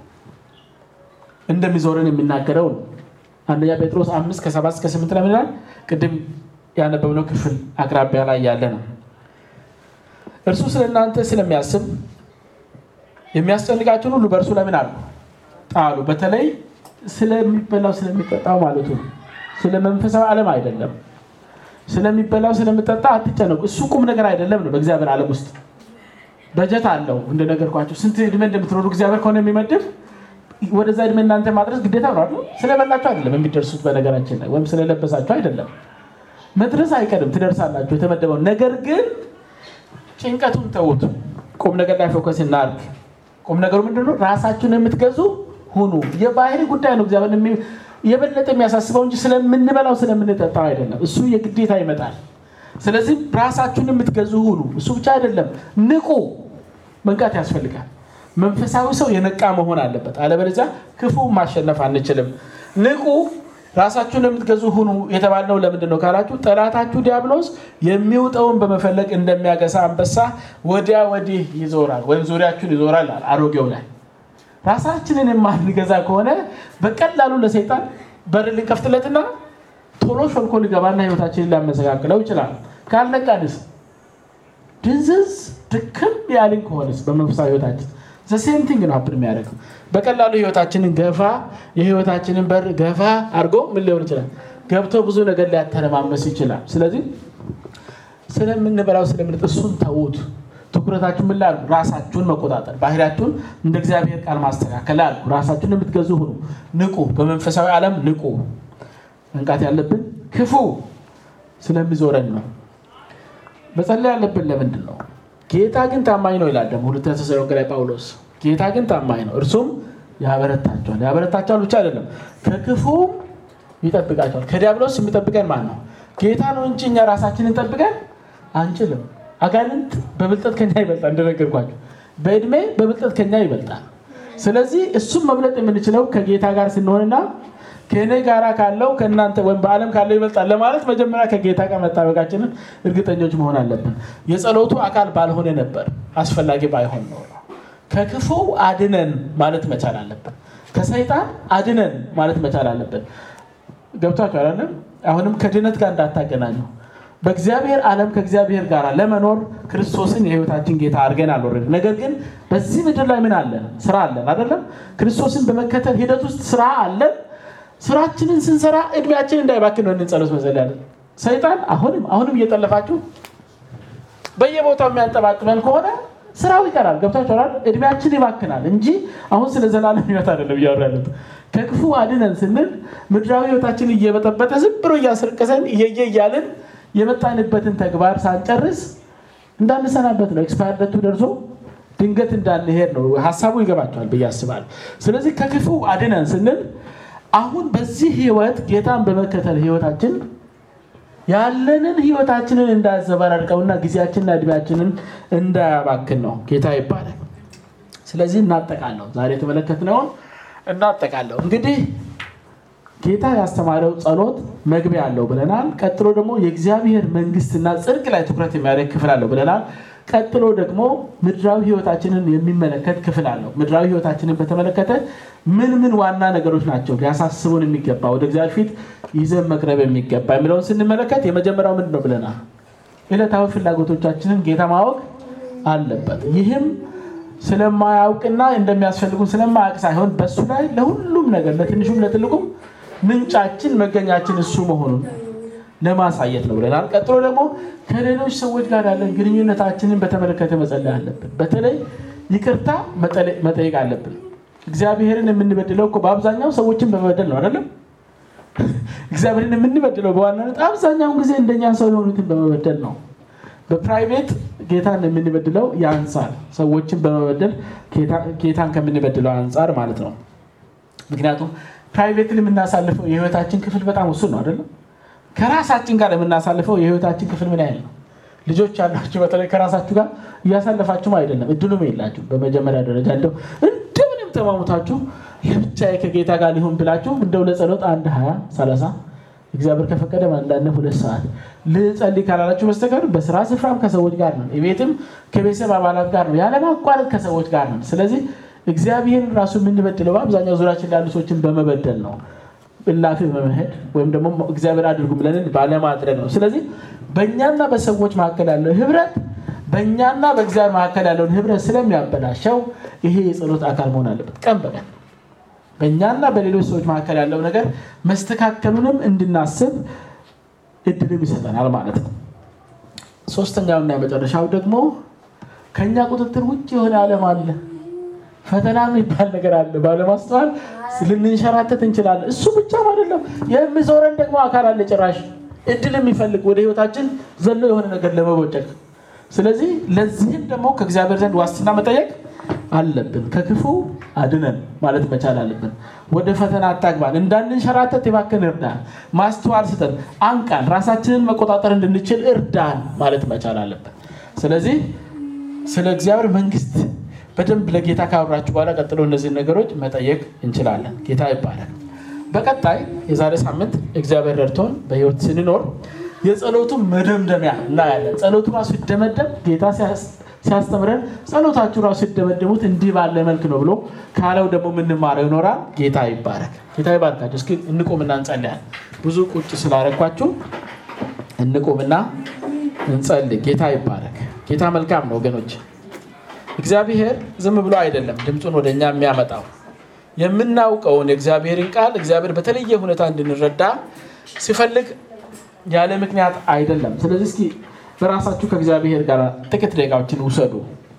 እንደሚዞርን የሚናገረው ነው አንደኛ ጴጥሮስ አምስት ከሰባት እስከ ስምንት ላይ ምንላል ቅድም ያነበብነው ክፍል አቅራቢያ ላይ ያለ ነው እርሱ ስለ እናንተ ስለሚያስብ የሚያስጨንቃችሁን ሁሉ በእርሱ ለምን አሉ ጣሉ በተለይ ስለሚበላው ስለሚጠጣው ማለቱ ነው ስለ መንፈሳዊ ዓለም አይደለም ስለሚበላው ስለሚጠጣ አትጨነቁ እሱ ቁም ነገር አይደለም ነው በእግዚአብሔር ዓለም ውስጥ በጀት አለው እንደነገርኳቸው ስንት እድሜ እንደምትኖሩ እግዚአብሔር ከሆነ የሚመድብ ወደዛ እድሜ እናንተ ማድረስ ግዴታ ነው ስለበላችሁ አይደለም የሚደርሱት በነገራችን ላይ ወይም ስለለበሳችሁ አይደለም መድረስ አይቀድም ትደርሳላችሁ የተመደበው ነገር ግን ጭንቀቱን ተዉት ቁም ነገር ላይ ፎከስ እናርግ ቁም ነገሩ ምንድነው ራሳችሁን የምትገዙ ሁኑ የባህሪ ጉዳይ ነው እግዚአብሔር የበለጠ የሚያሳስበው እንጂ ስለምንበላው ስለምንጠጣው አይደለም እሱ የግዴታ ይመጣል ስለዚህ ራሳችሁን የምትገዙ ሁኑ እሱ ብቻ አይደለም ንቁ መንቃት ያስፈልጋል መንፈሳዊ ሰው የነቃ መሆን አለበት አለበለዚያ ክፉ ማሸነፍ አንችልም ንቁ ራሳችሁን የምትገዙ ሁኑ የተባልነው ለምንድን ነው ካላችሁ ጠላታችሁ ዲያብሎስ የሚውጠውን በመፈለግ እንደሚያገሳ አንበሳ ወዲያ ወዲህ ይዞራል ወይም ዙሪያችሁን ይዞራል አሮጌው ላይ ራሳችንን የማንገዛ ከሆነ በቀላሉ ለሰይጣን በር ልንከፍትለትና ቶሎ ሾልኮ ሊገባና ህይወታችንን ሊያመሰቃቅለው ይችላል ካልነቃንስ ድንዝዝ ድክም ያልን ከሆነስ በመንፈሳዊ ህይወታችን ዘሴምቲንግ ነው ሀፕን የሚያደርገው በቀላሉ ህይወታችንን ገፋ የህይወታችንን በር ገፋ አድርጎ ምን ሊሆን ይችላል ገብቶ ብዙ ነገር ሊያተረማመስ ይችላል ስለዚህ ስለምንበላው ስለምንጥ እሱን ተዉት ትኩረታችሁን ምን ላሉ ራሳችሁን መቆጣጠር ባህሪያችሁን እንደ እግዚአብሔር ቃል ማስተካከል አሉ ራሳችሁን የምትገዙ ሁኑ ንቁ በመንፈሳዊ ዓለም ንቁ መንቃት ያለብን ክፉ ስለሚዞረን ነው መጸለይ ያለብን ለምንድን ነው ጌታ ግን ታማኝ ነው ይላል ደግሞ ሁለተኛ ተሰሎንቄ ላይ ጳውሎስ ጌታ ግን ታማኝ ነው እርሱም ያበረታቸዋል ያበረታቸዋል ብቻ አይደለም ከክፉም ይጠብቃቸዋል ከዲያብሎስ የሚጠብቀን ማን ነው ጌታ ነው እንጂ እኛ ራሳችንን ጠብቀን አንችልም አጋንንት በብልጠት ከኛ ይበልጣል እንደነገርኳቸው በእድሜ በብልጠት ከኛ ይበልጣል ስለዚህ እሱም መብለጥ የምንችለው ከጌታ ጋር ስንሆንና ከእኔ ጋር ካለው ከእናንተ ወይም በዓለም ካለው ይበልጣል ለማለት መጀመሪያ ከጌታ ጋር መጣበቃችንን እርግጠኞች መሆን አለብን የጸሎቱ አካል ባልሆነ ነበር አስፈላጊ ባይሆን ነው ከክፉ አድነን ማለት መቻል አለብን ከሰይጣን አድነን ማለት መቻል አለብን ገብቷቸው አላለም አሁንም ከድነት ጋር እንዳታገናኙ በእግዚአብሔር ዓለም ከእግዚአብሔር ጋር ለመኖር ክርስቶስን የህይወታችን ጌታ አድርገን አልወረድ ነገር ግን በዚህ ምድር ላይ ምን አለን ስራ አለን አይደለም ክርስቶስን በመከተል ሂደት ውስጥ ስራ አለን ስራችንን ስንሰራ እድሜያችን እንዳይባክን ነው ጸሎት መጸል ያለን ሰይጣን አሁንም አሁንም እየጠለፋችሁ በየቦታው የሚያንጠባጥበን ከሆነ ስራው ይቀራል። ገብታችኋል? እድሜያችን ይባክናል እንጂ አሁን ስለ ዘላለም ህይወት አይደለም እያወራ ያለሁት። ከክፉ አድነን ስንል ምድራዊ ህይወታችን እየበጠበጠ ዝም ብሎ እያስረቀሰን እየየ እያልን የመጣንበትን ተግባር ሳንጨርስ እንዳንሰናበት ነው። ኤክስፓየር ደቱ ደርሶ ድንገት እንዳንሄድ ነው። ሀሳቡ ይገባቸዋል ብዬ አስባለሁ። ስለዚህ ከክፉ አድነን ስንል አሁን በዚህ ህይወት ጌታን በመከተል ህይወታችን ያለንን ህይወታችንን እንዳያዘበራርቀውና ጊዜያችንና እድሜያችንን እንዳያባክን ነው። ጌታ ይባላል። ስለዚህ እናጠቃለሁ። ዛሬ የተመለከትነውን እናጠቃለሁ። እንግዲህ ጌታ ያስተማረው ጸሎት መግቢያ አለው ብለናል። ቀጥሎ ደግሞ የእግዚአብሔር መንግስትና ጽድቅ ላይ ትኩረት የሚያደርግ ክፍል አለው ብለናል። ቀጥሎ ደግሞ ምድራዊ ህይወታችንን የሚመለከት ክፍል አለው። ምድራዊ ህይወታችንን በተመለከተ ምን ምን ዋና ነገሮች ናቸው ሊያሳስቡን የሚገባ ወደ እግዚአብሔር ፊት ይዘን መቅረብ የሚገባ የሚለውን ስንመለከት የመጀመሪያው ምንድን ነው ብለናል? ዕለታዊ ፍላጎቶቻችንን ጌታ ማወቅ አለበት። ይህም ስለማያውቅና እንደሚያስፈልጉን ስለማያውቅ ሳይሆን በእሱ ላይ ለሁሉም ነገር ለትንሹም ለትልቁም ምንጫችን መገኛችን እሱ መሆኑን ለማሳየት ነው ብለናል። ቀጥሎ ደግሞ ከሌሎች ሰዎች ጋር ያለን ግንኙነታችንን በተመለከተ መጸለይ አለብን። በተለይ ይቅርታ መጠየቅ አለብን። እግዚአብሔርን የምንበድለው እኮ በአብዛኛው ሰዎችን በመበደል ነው አይደለም? እግዚአብሔርን የምንበድለው በዋናነት አብዛኛውን ጊዜ እንደኛ ሰው የሆኑትን በመበደል ነው። በፕራይቬት ጌታን የምንበድለው የአንጻር ሰዎችን በመበደል ጌታን ከምንበድለው አንጻር ማለት ነው። ምክንያቱም ፕራይቬትን የምናሳልፈው የህይወታችን ክፍል በጣም ውሱን ነው አይደለም? ከራሳችን ጋር የምናሳልፈው የህይወታችን ክፍል ምን ያህል ነው? ልጆች ያላችሁ በተለይ ከራሳችሁ ጋር እያሳለፋችሁም አይደለም፣ እድሉም የላችሁ። በመጀመሪያ ደረጃ እንደው እንደምንም ተማሙታችሁ ለብቻዬ ከጌታ ጋር ሊሆን ብላችሁ እንደው ለጸሎት አንድ ሀያ ሰላሳ እግዚአብሔር ከፈቀደ አንዳንድ ሁለት ሰዓት ልጸልይ ካላላችሁ በስተቀር በስራ ስፍራም ከሰዎች ጋር ነው፣ ቤትም ከቤተሰብ አባላት ጋር ነው፣ ያለማቋረጥ ከሰዎች ጋር ነው። ስለዚህ እግዚአብሔርን ራሱ የምንበድለው በአብዛኛው ዙሪያችን ላሉ ሰዎችን በመበደል ነው እላፊ በመሄድ ወይም ደግሞ እግዚአብሔር አድርጉ ብለን ባለማድረግ ነው። ስለዚህ በእኛና በሰዎች መካከል ያለው ህብረት በእኛና በእግዚአብሔር መካከል ያለውን ህብረት ስለሚያበላሸው ይሄ የጸሎት አካል መሆን አለበት። ቀን በቀን በእኛና በሌሎች ሰዎች መካከል ያለው ነገር መስተካከሉንም እንድናስብ እድልም ይሰጠናል ማለት ነው። ሶስተኛውና የመጨረሻው ደግሞ ከእኛ ቁጥጥር ውጭ የሆነ ዓለም አለ። ፈተና የሚባል ነገር አለ። ባለማስተዋል ልንንሸራተት እንችላለን። እሱ ብቻም አይደለም፣ የሚዞረን ደግሞ አካል አለ። ጭራሽ እድል የሚፈልግ ወደ ህይወታችን ዘሎ የሆነ ነገር ለመቦጨቅ። ስለዚህ ለዚህም ደግሞ ከእግዚአብሔር ዘንድ ዋስትና መጠየቅ አለብን። ከክፉ አድነን ማለት መቻል አለብን። ወደ ፈተና አታግባን፣ እንዳንንሸራተት የባከን እርዳን፣ ማስተዋል ስጠን፣ አንቃን፣ ራሳችንን መቆጣጠር እንድንችል እርዳን ማለት መቻል አለብን። ስለዚህ ስለ እግዚአብሔር መንግስት በደንብ ለጌታ ካወራችሁ በኋላ ቀጥሎ እነዚህን ነገሮች መጠየቅ እንችላለን። ጌታ ይባላል። በቀጣይ የዛሬ ሳምንት እግዚአብሔር ረድቶን በህይወት ስንኖር የጸሎቱ መደምደሚያ እናያለን። ጸሎቱ ራሱ ሲደመደም ጌታ ሲያስተምረን ጸሎታችሁ ራሱ ሲደመደሙት እንዲህ ባለ መልክ ነው ብሎ ካለው ደግሞ የምንማረው ይኖራል። ጌታ ይባረክ። ጌታ ይባርካችሁ። እስኪ እንቁምና እንጸልያለን። ብዙ ቁጭ ስላረኳችሁ እንቁምና እንጸልይ። ጌታ ይባረክ። ጌታ መልካም ነው ወገኖች። እግዚአብሔር ዝም ብሎ አይደለም ድምፁን ወደ እኛ የሚያመጣው የምናውቀውን የእግዚአብሔርን ቃል እግዚአብሔር በተለየ ሁኔታ እንድንረዳ ሲፈልግ ያለ ምክንያት አይደለም። ስለዚህ እስኪ በራሳችሁ ከእግዚአብሔር ጋር ጥቂት ደቂቃዎችን ውሰዱ።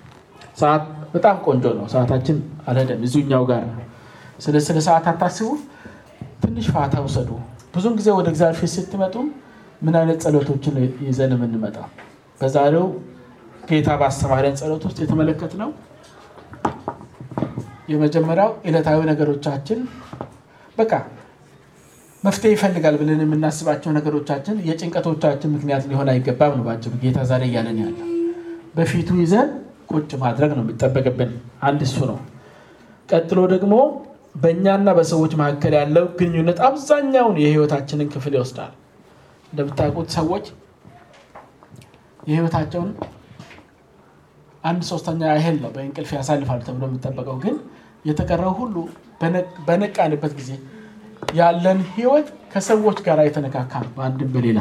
ሰዓት በጣም ቆንጆ ነው። ሰዓታችን አልሄደም፣ እዚሁኛው ጋር ነው። ስለ ስለ ሰዓት አታስቡ። ትንሽ ፋታ ውሰዱ። ብዙን ጊዜ ወደ እግዚአብሔር ፊት ስትመጡ ምን አይነት ጸሎቶችን ይዘን የምንመጣው በዛሬው ጌታ ባስተማረን ጸሎት ውስጥ የተመለከትነው የመጀመሪያው ዕለታዊ ነገሮቻችን በቃ መፍትሄ ይፈልጋል ብለን የምናስባቸው ነገሮቻችን የጭንቀቶቻችን ምክንያት ሊሆን አይገባም ነው ባጭሩ ጌታ ዛሬ እያለን ያለው። በፊቱ ይዘን ቁጭ ማድረግ ነው የሚጠበቅብን። አንድ እሱ ነው። ቀጥሎ ደግሞ በእኛና በሰዎች መካከል ያለው ግንኙነት አብዛኛውን የህይወታችንን ክፍል ይወስዳል። እንደምታውቁት ሰዎች የህይወታቸውን አንድ ሶስተኛ ያህል ነው በእንቅልፍ ያሳልፋሉ ተብሎ የሚጠበቀው። ግን የተቀረው ሁሉ በነቃንበት ጊዜ ያለን ህይወት ከሰዎች ጋር የተነካካ ነው፣ በአንድም በሌላ።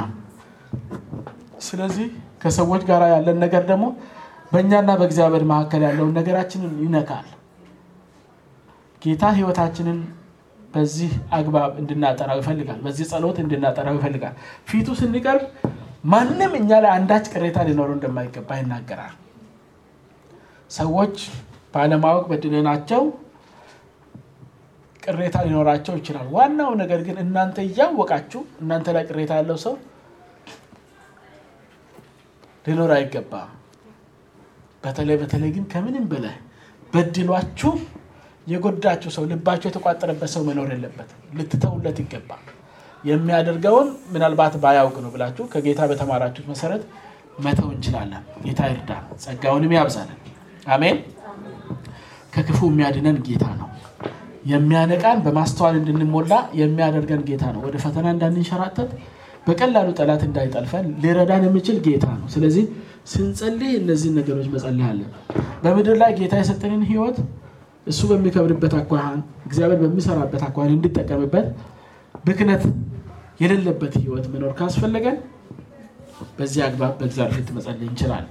ስለዚህ ከሰዎች ጋር ያለን ነገር ደግሞ በእኛና በእግዚአብሔር መካከል ያለውን ነገራችንን ይነካል። ጌታ ህይወታችንን በዚህ አግባብ እንድናጠራው ይፈልጋል። በዚህ ጸሎት እንድናጠራው ይፈልጋል። ፊቱ ስንቀርብ ማንም እኛ ላይ አንዳች ቅሬታ ሊኖረው እንደማይገባ ይናገራል። ሰዎች ባለማወቅ በድለናቸው ቅሬታ ሊኖራቸው ይችላል። ዋናው ነገር ግን እናንተ እያወቃችሁ እናንተ ላይ ቅሬታ ያለው ሰው ሊኖር አይገባም። በተለይ በተለይ ግን ከምንም በላይ በድሏችሁ የጎዳችሁ ሰው ልባችሁ የተቋጠረበት ሰው መኖር የለበትም። ልትተውለት ይገባል። የሚያደርገውን ምናልባት ባያውቅ ነው ብላችሁ ከጌታ በተማራችሁት መሰረት መተው እንችላለን። ጌታ ይርዳን፣ ጸጋውንም ያብዛለን። አሜን። ከክፉ የሚያድነን ጌታ ነው። የሚያነቃን በማስተዋል እንድንሞላ የሚያደርገን ጌታ ነው። ወደ ፈተና እንዳንንሸራተት በቀላሉ ጠላት እንዳይጠልፈን ሊረዳን የሚችል ጌታ ነው። ስለዚህ ስንጸልይ እነዚህን ነገሮች መጸለይ አለን። በምድር ላይ ጌታ የሰጠንን ሕይወት እሱ በሚከብርበት አኳኋን እግዚአብሔር በሚሰራበት አኳኋን እንዲጠቀምበት ብክነት የሌለበት ሕይወት መኖር ካስፈለገን በዚህ አግባብ በእግዚአብሔር ፊት መጸለይ እንችላለን።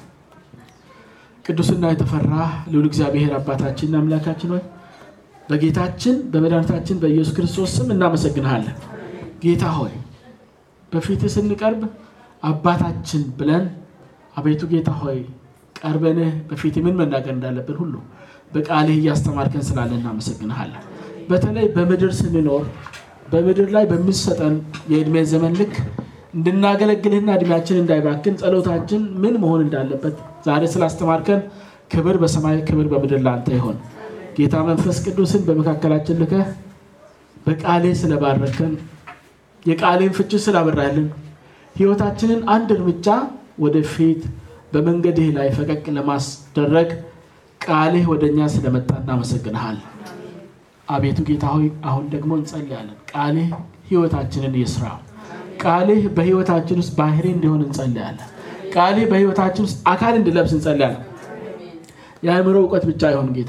ቅዱስና የተፈራ ልዑል እግዚአብሔር አባታችንና አምላካችን ሆይ በጌታችን በመድኃኒታችን በኢየሱስ ክርስቶስ ስም እናመሰግንሃለን። ጌታ ሆይ በፊትህ ስንቀርብ አባታችን ብለን አቤቱ ጌታ ሆይ ቀርበንህ በፊት ምን መናገር እንዳለብን ሁሉ በቃልህ እያስተማርከን ስላለ እናመሰግንሃለን። በተለይ በምድር ስንኖር በምድር ላይ በሚሰጠን የዕድሜ ዘመን ልክ እንድናገለግልህና እድሜያችን እንዳይባክን ጸሎታችን ምን መሆን እንዳለበት ዛሬ ስላስተማርከን ክብር በሰማይ ክብር በምድር ለአንተ ይሆን። ጌታ መንፈስ ቅዱስን በመካከላችን ልከህ በቃልህ ስለባረከን የቃልህን ፍቺ ስላበራልን ሕይወታችንን አንድ እርምጃ ወደፊት በመንገድህ ላይ ፈቀቅ ለማስደረግ ቃልህ ወደ እኛ ስለመጣ እናመሰግንሃል። አቤቱ ጌታ ሆይ አሁን ደግሞ እንጸልያለን። ቃልህ ሕይወታችንን ይስራ። ቃልህ በሕይወታችን ውስጥ ባህሪ እንዲሆን እንጸልያለን። ቃልህ በሕይወታችን ውስጥ አካል እንዲለብስ እንጸልያለን። የአእምሮ እውቀት ብቻ አይሆን ጌታ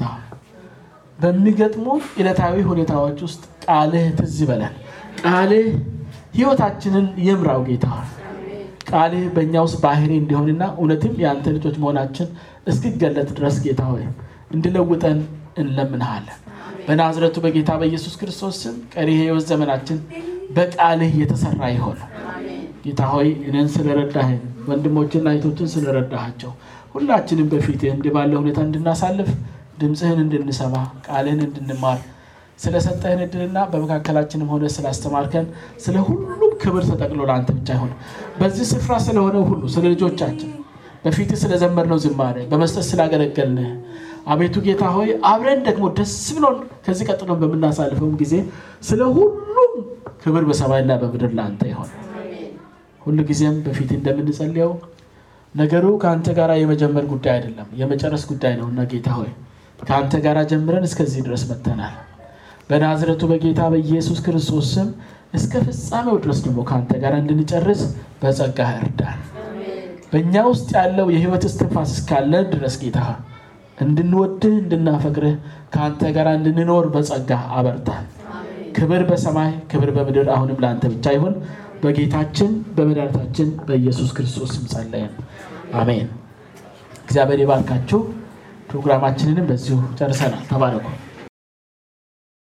በሚገጥሙ ዕለታዊ ሁኔታዎች ውስጥ ቃልህ ትዝ ይበለን። ቃልህ ሕይወታችንን ይምራው ጌታ ቃልህ በእኛ ውስጥ ባህሪ እንዲሆንና እውነትም የአንተ ልጆች መሆናችን እስኪገለጥ ድረስ ጌታ ሆይ እንድለውጠን እንለምንሃለን። በናዝረቱ በጌታ በኢየሱስ ክርስቶስ ስም ቀሪ የሕይወት ዘመናችን በቃልህ የተሰራ ይሆን። ጌታ ሆይ እኔን ስለረዳህን ወንድሞችና እህቶችን ስለረዳሃቸው ሁላችንም በፊትህ እንዲህ ባለ ሁኔታ እንድናሳልፍ ድምፅህን እንድንሰማ ቃልህን እንድንማር ስለሰጠህን እድልና በመካከላችንም ሆነ ስላስተማርከን ስለ ሁሉም ክብር ተጠቅሎ ለአንተ ብቻ ይሆን። በዚህ ስፍራ ስለሆነው ሁሉ ስለ ልጆቻችን በፊት ስለዘመርነው ዝማሬ በመስጠት ስላገለገልንህ አቤቱ ጌታ ሆይ አብረን ደግሞ ደስ ብሎን ከዚህ ቀጥሎ በምናሳልፈውም ጊዜ ስለ ሁሉም ክብር በሰማይና በምድር ለአንተ ይሆን። ሁሉ ጊዜም በፊት እንደምንጸልየው ነገሩ ከአንተ ጋር የመጀመር ጉዳይ አይደለም፣ የመጨረስ ጉዳይ ነውና ጌታ ሆይ ከአንተ ጋር ጀምረን እስከዚህ ድረስ መጥተናል። በናዝረቱ በጌታ በኢየሱስ ክርስቶስ ስም እስከ ፍጻሜው ድረስ ደግሞ ከአንተ ጋር እንድንጨርስ በጸጋህ እርዳን። በእኛ ውስጥ ያለው የሕይወት እስትንፋስ እስካለ ድረስ ጌታ እንድንወድህ እንድናፈቅርህ ከአንተ ጋር እንድንኖር በጸጋህ አበርታን። ክብር በሰማይ ክብር በምድር አሁንም ለአንተ ብቻ ይሁን። በጌታችን በመድኃኒታችን በኢየሱስ ክርስቶስ ስም ጸለይን፣ አሜን። እግዚአብሔር ይባርካችሁ። ፕሮግራማችንንም በዚሁ ጨርሰናል። ተባረኩ።